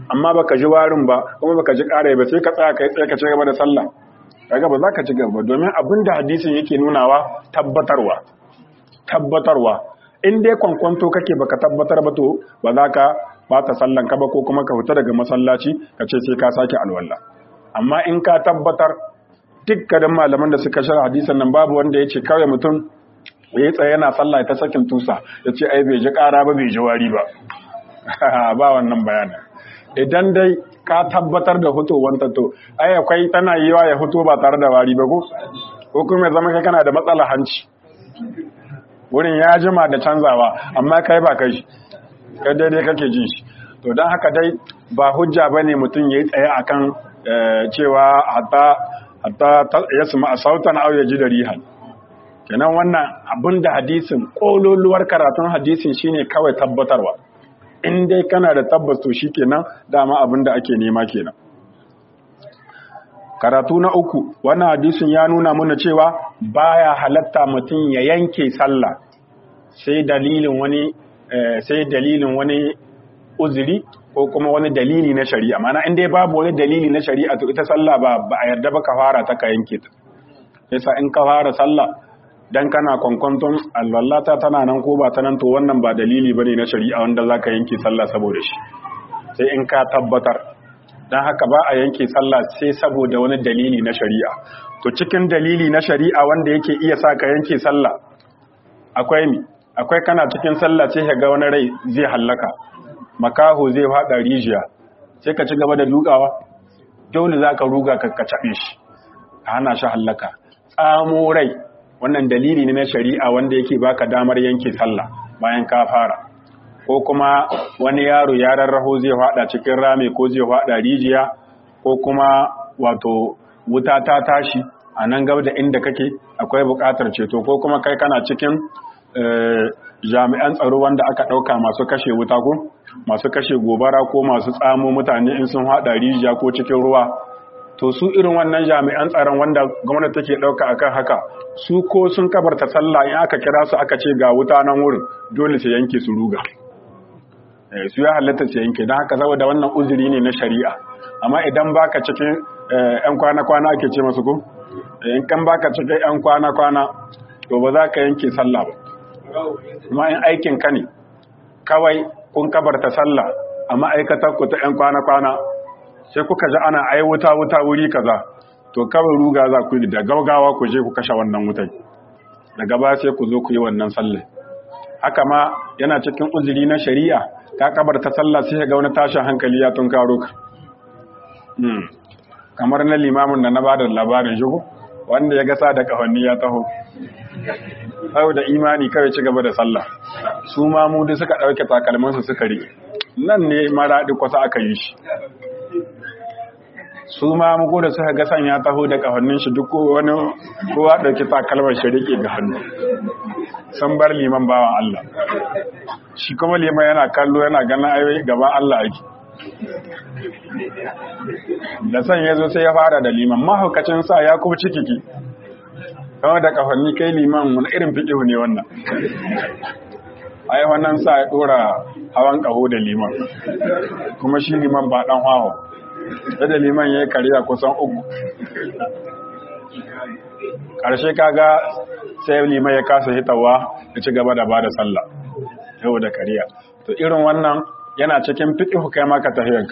S1: amma baka ji warin ba kuma baka ji ƙara ba sai ka tsaya kai tsaye ka ci gaba da sallah kaga ba za ka ci gaba domin abin da hadisin yake nunawa tabbatarwa tabbatarwa in dai kwankwanto kake baka tabbatar ba to ba za ka bata sallan ka ba ko kuma ka fita daga masallaci ka ce sai ka sake alwala amma in ka tabbatar dukkanin malaman da suka shara hadisan nan babu wanda ya ce kawai mutum ya yi tsaye yana sallah ta sakin tusa ya ce ai bai ji ƙara ba bai ji wari ba ba wannan bayanin idan dai ka tabbatar da fitowar to ai akwai tana yiwa ya fito ba tare da wari ba ko ko kuma ya zama kai kana da matsala hanci wurin ya jima da canzawa amma kai ba kai kai daidai kake jin shi to don haka dai ba hujja bane mutum yayi tsaye akan cewa hatta hatta yasma sautan aw yaji da rihan kenan wannan abinda hadisin kololuwar karatun hadisin shine kawai tabbatarwa in dai kana da tabbas to shikenan dama abin da ake nema kenan karatu na uku wannan hadisin ya nuna mana cewa baya halatta mutum ya yanke sallah sai dalilin wani sai dalilin wani uzuri ko kuma wani dalili na shari'a mana in dai babu wani dalili na shari'a to ita sallah ba ba a yarda ba ka fara ta ka yanke ta yasa in ka fara sallah dan kana kwankwanton alwallata tana nan ko ba ta nan to wannan ba dalili bane na shari'a wanda zaka yanke sallah saboda shi sai in ka tabbatar dan haka ba a yanke sallah sai saboda wani dalili na shari'a to cikin dalili na shari'a wanda yake iya sa ka yanke sallah akwai mi akwai kana cikin sallah sai ka ga wani rai zai hallaka makaho zai fada rijiya sai ka ci gaba da dukawa dole zaka ruga ka ka cabe shi hana shi hallaka tsamo rai wannan dalili ne na shari'a wanda yake baka damar yanke sallah bayan ka fara ko kuma wani yaro ya rarraho zai fada cikin rame ko zai fada rijiya ko kuma wato wuta ta tashi a nan gaba da inda kake akwai buƙatar ceto ko kuma kai kana cikin jami'an tsaro wanda aka ɗauka masu kashe wuta ko masu kashe gobara ko masu tsamo mutane in sun fada rijiya ko cikin ruwa to su irin wannan jami'an tsaron wanda gwamnati take dauka akan haka su ko sun kabarta sallah in aka kira su aka ce ga wuta nan wurin dole su yanke su ruga eh su ya halatta su yanke dan haka saboda wannan uzuri ne na shari'a amma idan baka cikin yan kwana kwana ake ce masu ko in kan baka cikin yan kwana kwana to ba za ka yanke sallah ba kuma in aikin ka ne kawai kun kabarta sallah a ma'aikatar ku ta yan kwana kwana sai kuka ji ana ai wuta wuta wuri kaza to kawai ruga za ku yi da gaugawa ku je ku kashe wannan wutai daga ba sai ku zo ku yi wannan sallah haka ma yana cikin uzuri na shari'a ka kabarta sallah sai ga wani tashin hankali ya tunkaro ka kamar na limamin da na bada labarin shigo wanda ya gasa da kafanni ya taho sau da imani kawai ci gaba da sallah su ma mu suka ɗauke takalmansu suka riƙe nan ne maraɗi kwasa aka yi shi su ma muku da suka ga sanya taho da kafannin shi duk wani kowa dauki takalmar shi rike ga hannu sun bar liman bawan Allah shi kuma liman yana kallo yana ganin ayoyi gaban Allah ake da san ya zo sai ya fara da liman mahaukacin sa ya kuma cikiki kawai da kafanni kai liman wani irin fiƙihu ne wannan ai wannan sa ya dora hawan ƙaho da liman kuma shi liman ba ɗan hawa da liman ya yi kariya kusan uku ƙarshe kaga sai liman ya kasa hitawa ya ci gaba da ba da sallah yau da kariya to irin wannan yana cikin fiƙihu kai maka tafiyanka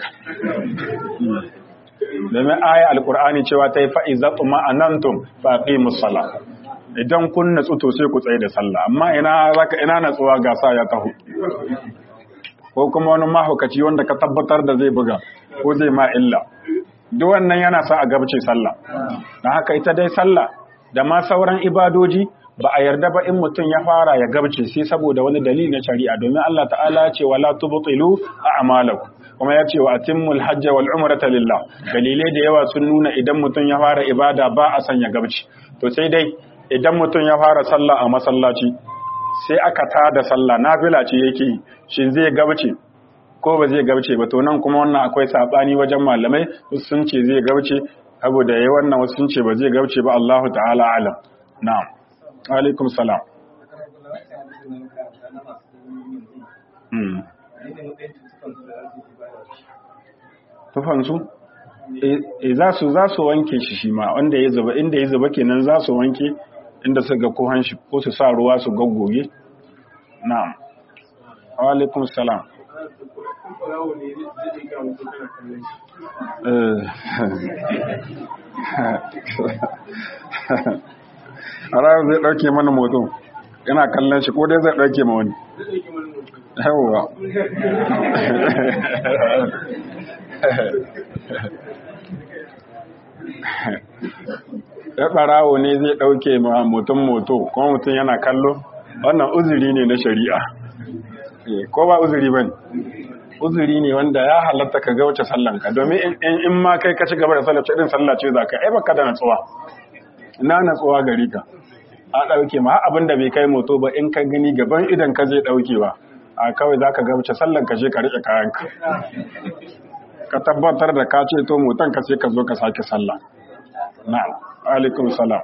S1: domin aya alƙur'ani cewa ta yi fa'iza tsuma a nan tun faƙi musala idan kun natsu to sai ku tsaye da sallah amma ina zaka ina natsuwa ga sa ya taho ko kuma wani mahaukaci wanda ka tabbatar da zai buga ko zai ma illa duk wannan yana sa a gabce sallah dan haka ita dai sallah da ma sauran ibadoji ba a yarda ba in mutum ya fara ya gabce sai saboda wani dalili na shari'a domin Allah ta'ala ya ce wala tubtilu a'malakum kuma ya ce wa atimmul hajj wal umrata lillah dalilai da yawa sun nuna idan mutum ya fara ibada ba a sanya gabci to sai dai idan mutum ya fara sallah a masallaci sai aka tada sallah nafila ce yake shin zai gabce ko ba zai gabce ba to nan kuma wannan akwai sabani wajen malamai sun ce zai gabce saboda yayi wannan wasu sun ce ba zai gabce ba Allahu ta'ala alam na'am alaikum salam tufansu e za su za su wanke shi shi ma wanda ya zuba inda ya zuba kenan za su wanke inda su ga kohan shi ko su sa ruwa su gaggoge na'am wa alaikum salam a ranar zai ɗauke mana moto yana kallon shi ko dai zai ɗauke ma wani yawwa ya ɓarawo ne zai ɗauke ma mutum moto kuma mutum yana kallo wannan uzuri ne na shari'a ko ba uzuri ba ne uzuri ne wanda ya halatta ka gauce sallanka domin in ma kai ka ci gaba da sallace irin sallace za ka ai baka da natsuwa ina natsuwa gari ka a ɗauke ma abin da bai kai moto ba in ka gani gaban idan ka zai ɗaukewa a kawai za ka gauce sallanka je ka riƙe kayanka ka tabbatar da ka ce to motan ka sai ka zo ka sake sallah na'am alaikum salam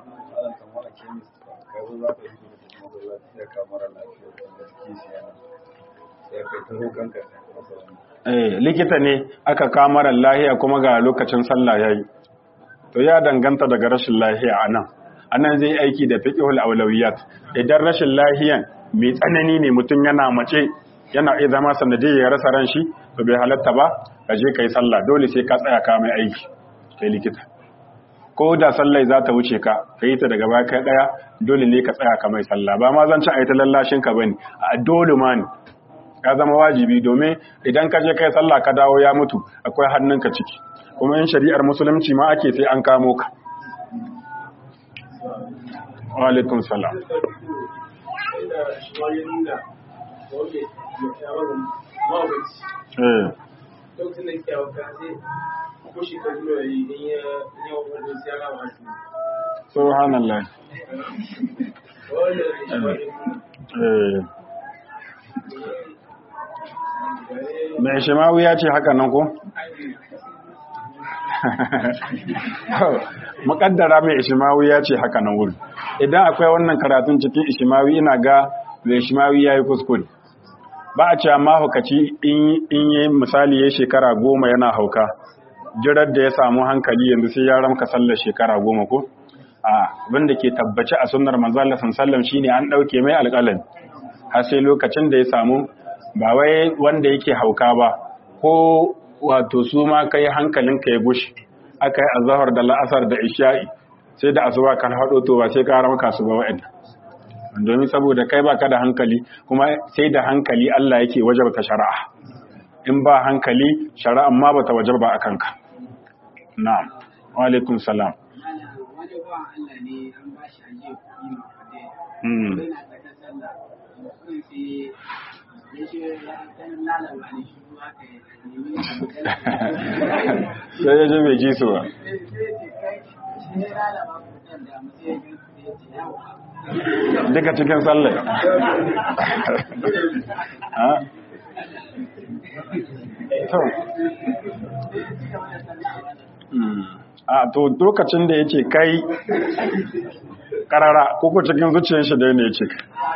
S1: eh likita ne aka kamara lahiya kuma ga lokacin sallah yayi to ya danganta daga rashin lahiya anan anan zai aiki da fiqhul awlawiyat idan rashin lahiyan mai tsanani ne mutum yana mace yana iya zama sanadiyar ya rasa ran shi to bai halatta ba ka je kai sallah dole sai ka tsaya ka mai aiki kai likita ko da sallai za ta wuce ka ka yi ta daga baya kai daya dole ne ka tsaya ka mai sallah ba ma zan ci a yi ta lallashin ka bane a dole ma ne ya zama wajibi domin idan ka je kai sallah ka dawo ya mutu akwai hannunka ciki kuma in shari'ar musulunci ma ake sai an kamo ka wa alaikum salam eh
S2: lokacin da ke hauka sai ko shekaru da yi in ya yi wa wani sai ya wa shi
S1: subhanallah eh mai shimawu ya ce haka nan ko? mukaddara mai ishimawi ya ce haka nan wuri idan akwai wannan karatun cikin ishimawi ina ga mai ishimawi ya yi kuskure ba a cewa mahaukaci in yi misali ya shekara goma yana hauka jirar da ya samu hankali yanzu sai ya ramka sallar shekara goma ko a abinda ke tabbaci a sunnar manzala sallam shine an ɗauke mai alƙalin har sai lokacin da ya samu ba wai wanda yake hauka ba ko wato su ma kai hankalinka ya gushi aka yi azahar da la'asar da isha'i sai da asuba kan haɗo to ba sai ka ramka su ba wa'anda domin saboda kai baka da hankali kuma sai da hankali Allah yake wajabta shari'a in ba hankali shari'a ma bata wajaba a kanka na'am wa alaikum salam
S3: wani ba Allah ne an ba shi ajiye kuɗi ma fade
S1: Hmm.
S3: yana tsaka sallah kuɗin sai ya ce ya ɗan lalaba ne shi ruwa ka yi nemi
S1: sai ya je bai ji su ba
S3: sai ce kai shi ne lalaba kuɗin da mu sai ya ga kuɗi ya ce yawa
S1: duka cikin sallai Ha? to Hmm. a to lokacin da yake kai karara ko ko cikin zuciyar shi dai ne yake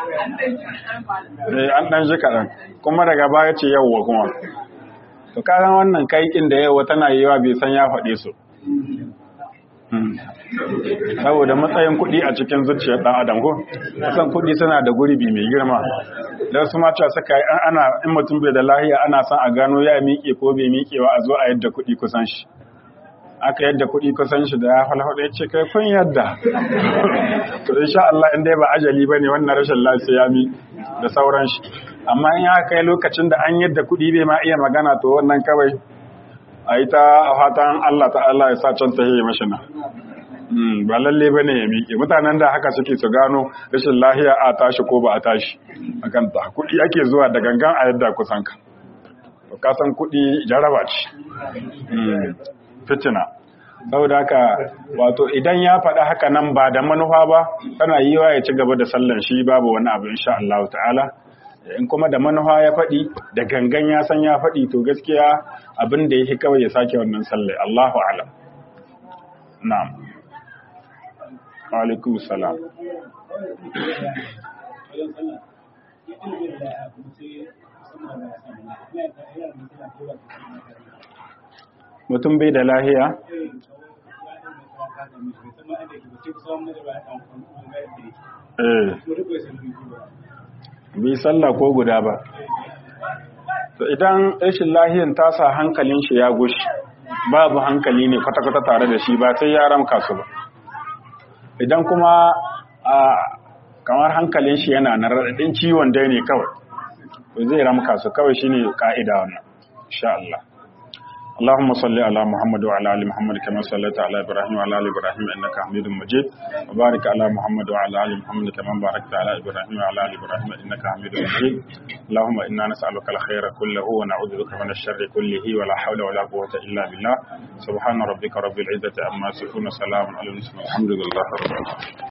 S1: eh an dan shi kaɗan kuma daga baya ce yawwa kuma to kagan wannan kai inda yawwa tana yiwa bai san ya faɗe su Hmm. saboda matsayin kuɗi a cikin zuciyar ɗan adam ko kusan kuɗi suna da gurbi mai girma don su ma cewa suka yi an- ana in mutum bai da lahiya ana son a gano ya miƙe ko bai miƙe ba a zo a yadda kuɗi kusan shi aka yadda kuɗi kusan shi da ya falfaɗa ya ce kai kun yadda to insha Allah in dai ba ajali ba ne wannan rashin lafiya mi da sauran shi amma in ya kai lokacin da an yadda kuɗi bai ma iya magana to wannan kawai a yi ta fatan Allah ta Allah ya sa can ta yi mashi na Mm, ba lalle ba ne ya miƙe mutanen da haka suke su gano rashin lahiya a tashi ko ba a tashi a kanta kuɗi ake zuwa da gangan a yadda kusan ka to kasan kuɗi jaraba ce Mm, fitina saboda haka wato idan ya faɗa haka nan ba da manufa ba tana yi wa ya ci gaba da sallan shi babu wani abu insha Allah ta'ala in kuma da manufa ya faɗi da gangan ya san ya faɗi to gaskiya abin da yake kawai ya sake wannan sallai Allahu a'lam na'am wa alaikum salam mutum bai da lahiya eh bai sallah ko guda ba to idan rashin lahiyan ta sa hankalin shi ya gushi babu hankali ne kwata-kwata tare da shi ba sai ya ramka su ba idan kuma a kamar hankalin shi yana na raɗaɗin ciwon dai ne kawai to zai ramka su kawai shine ka'ida wannan insha Allah اللهم صل على محمد وعلى ال محمد كما صليت على ابراهيم وعلى ال ابراهيم انك حميد مجيد وبارك على محمد وعلى ال محمد كما باركت على ابراهيم وعلى ال ابراهيم انك حميد مجيد اللهم انا نسالك الخير كله ونعوذ بك من الشر كله ولا حول ولا قوه الا بالله سبحان ربك رب العزه عما يصفون وسلام على المرسلين الحمد لله رب العالمين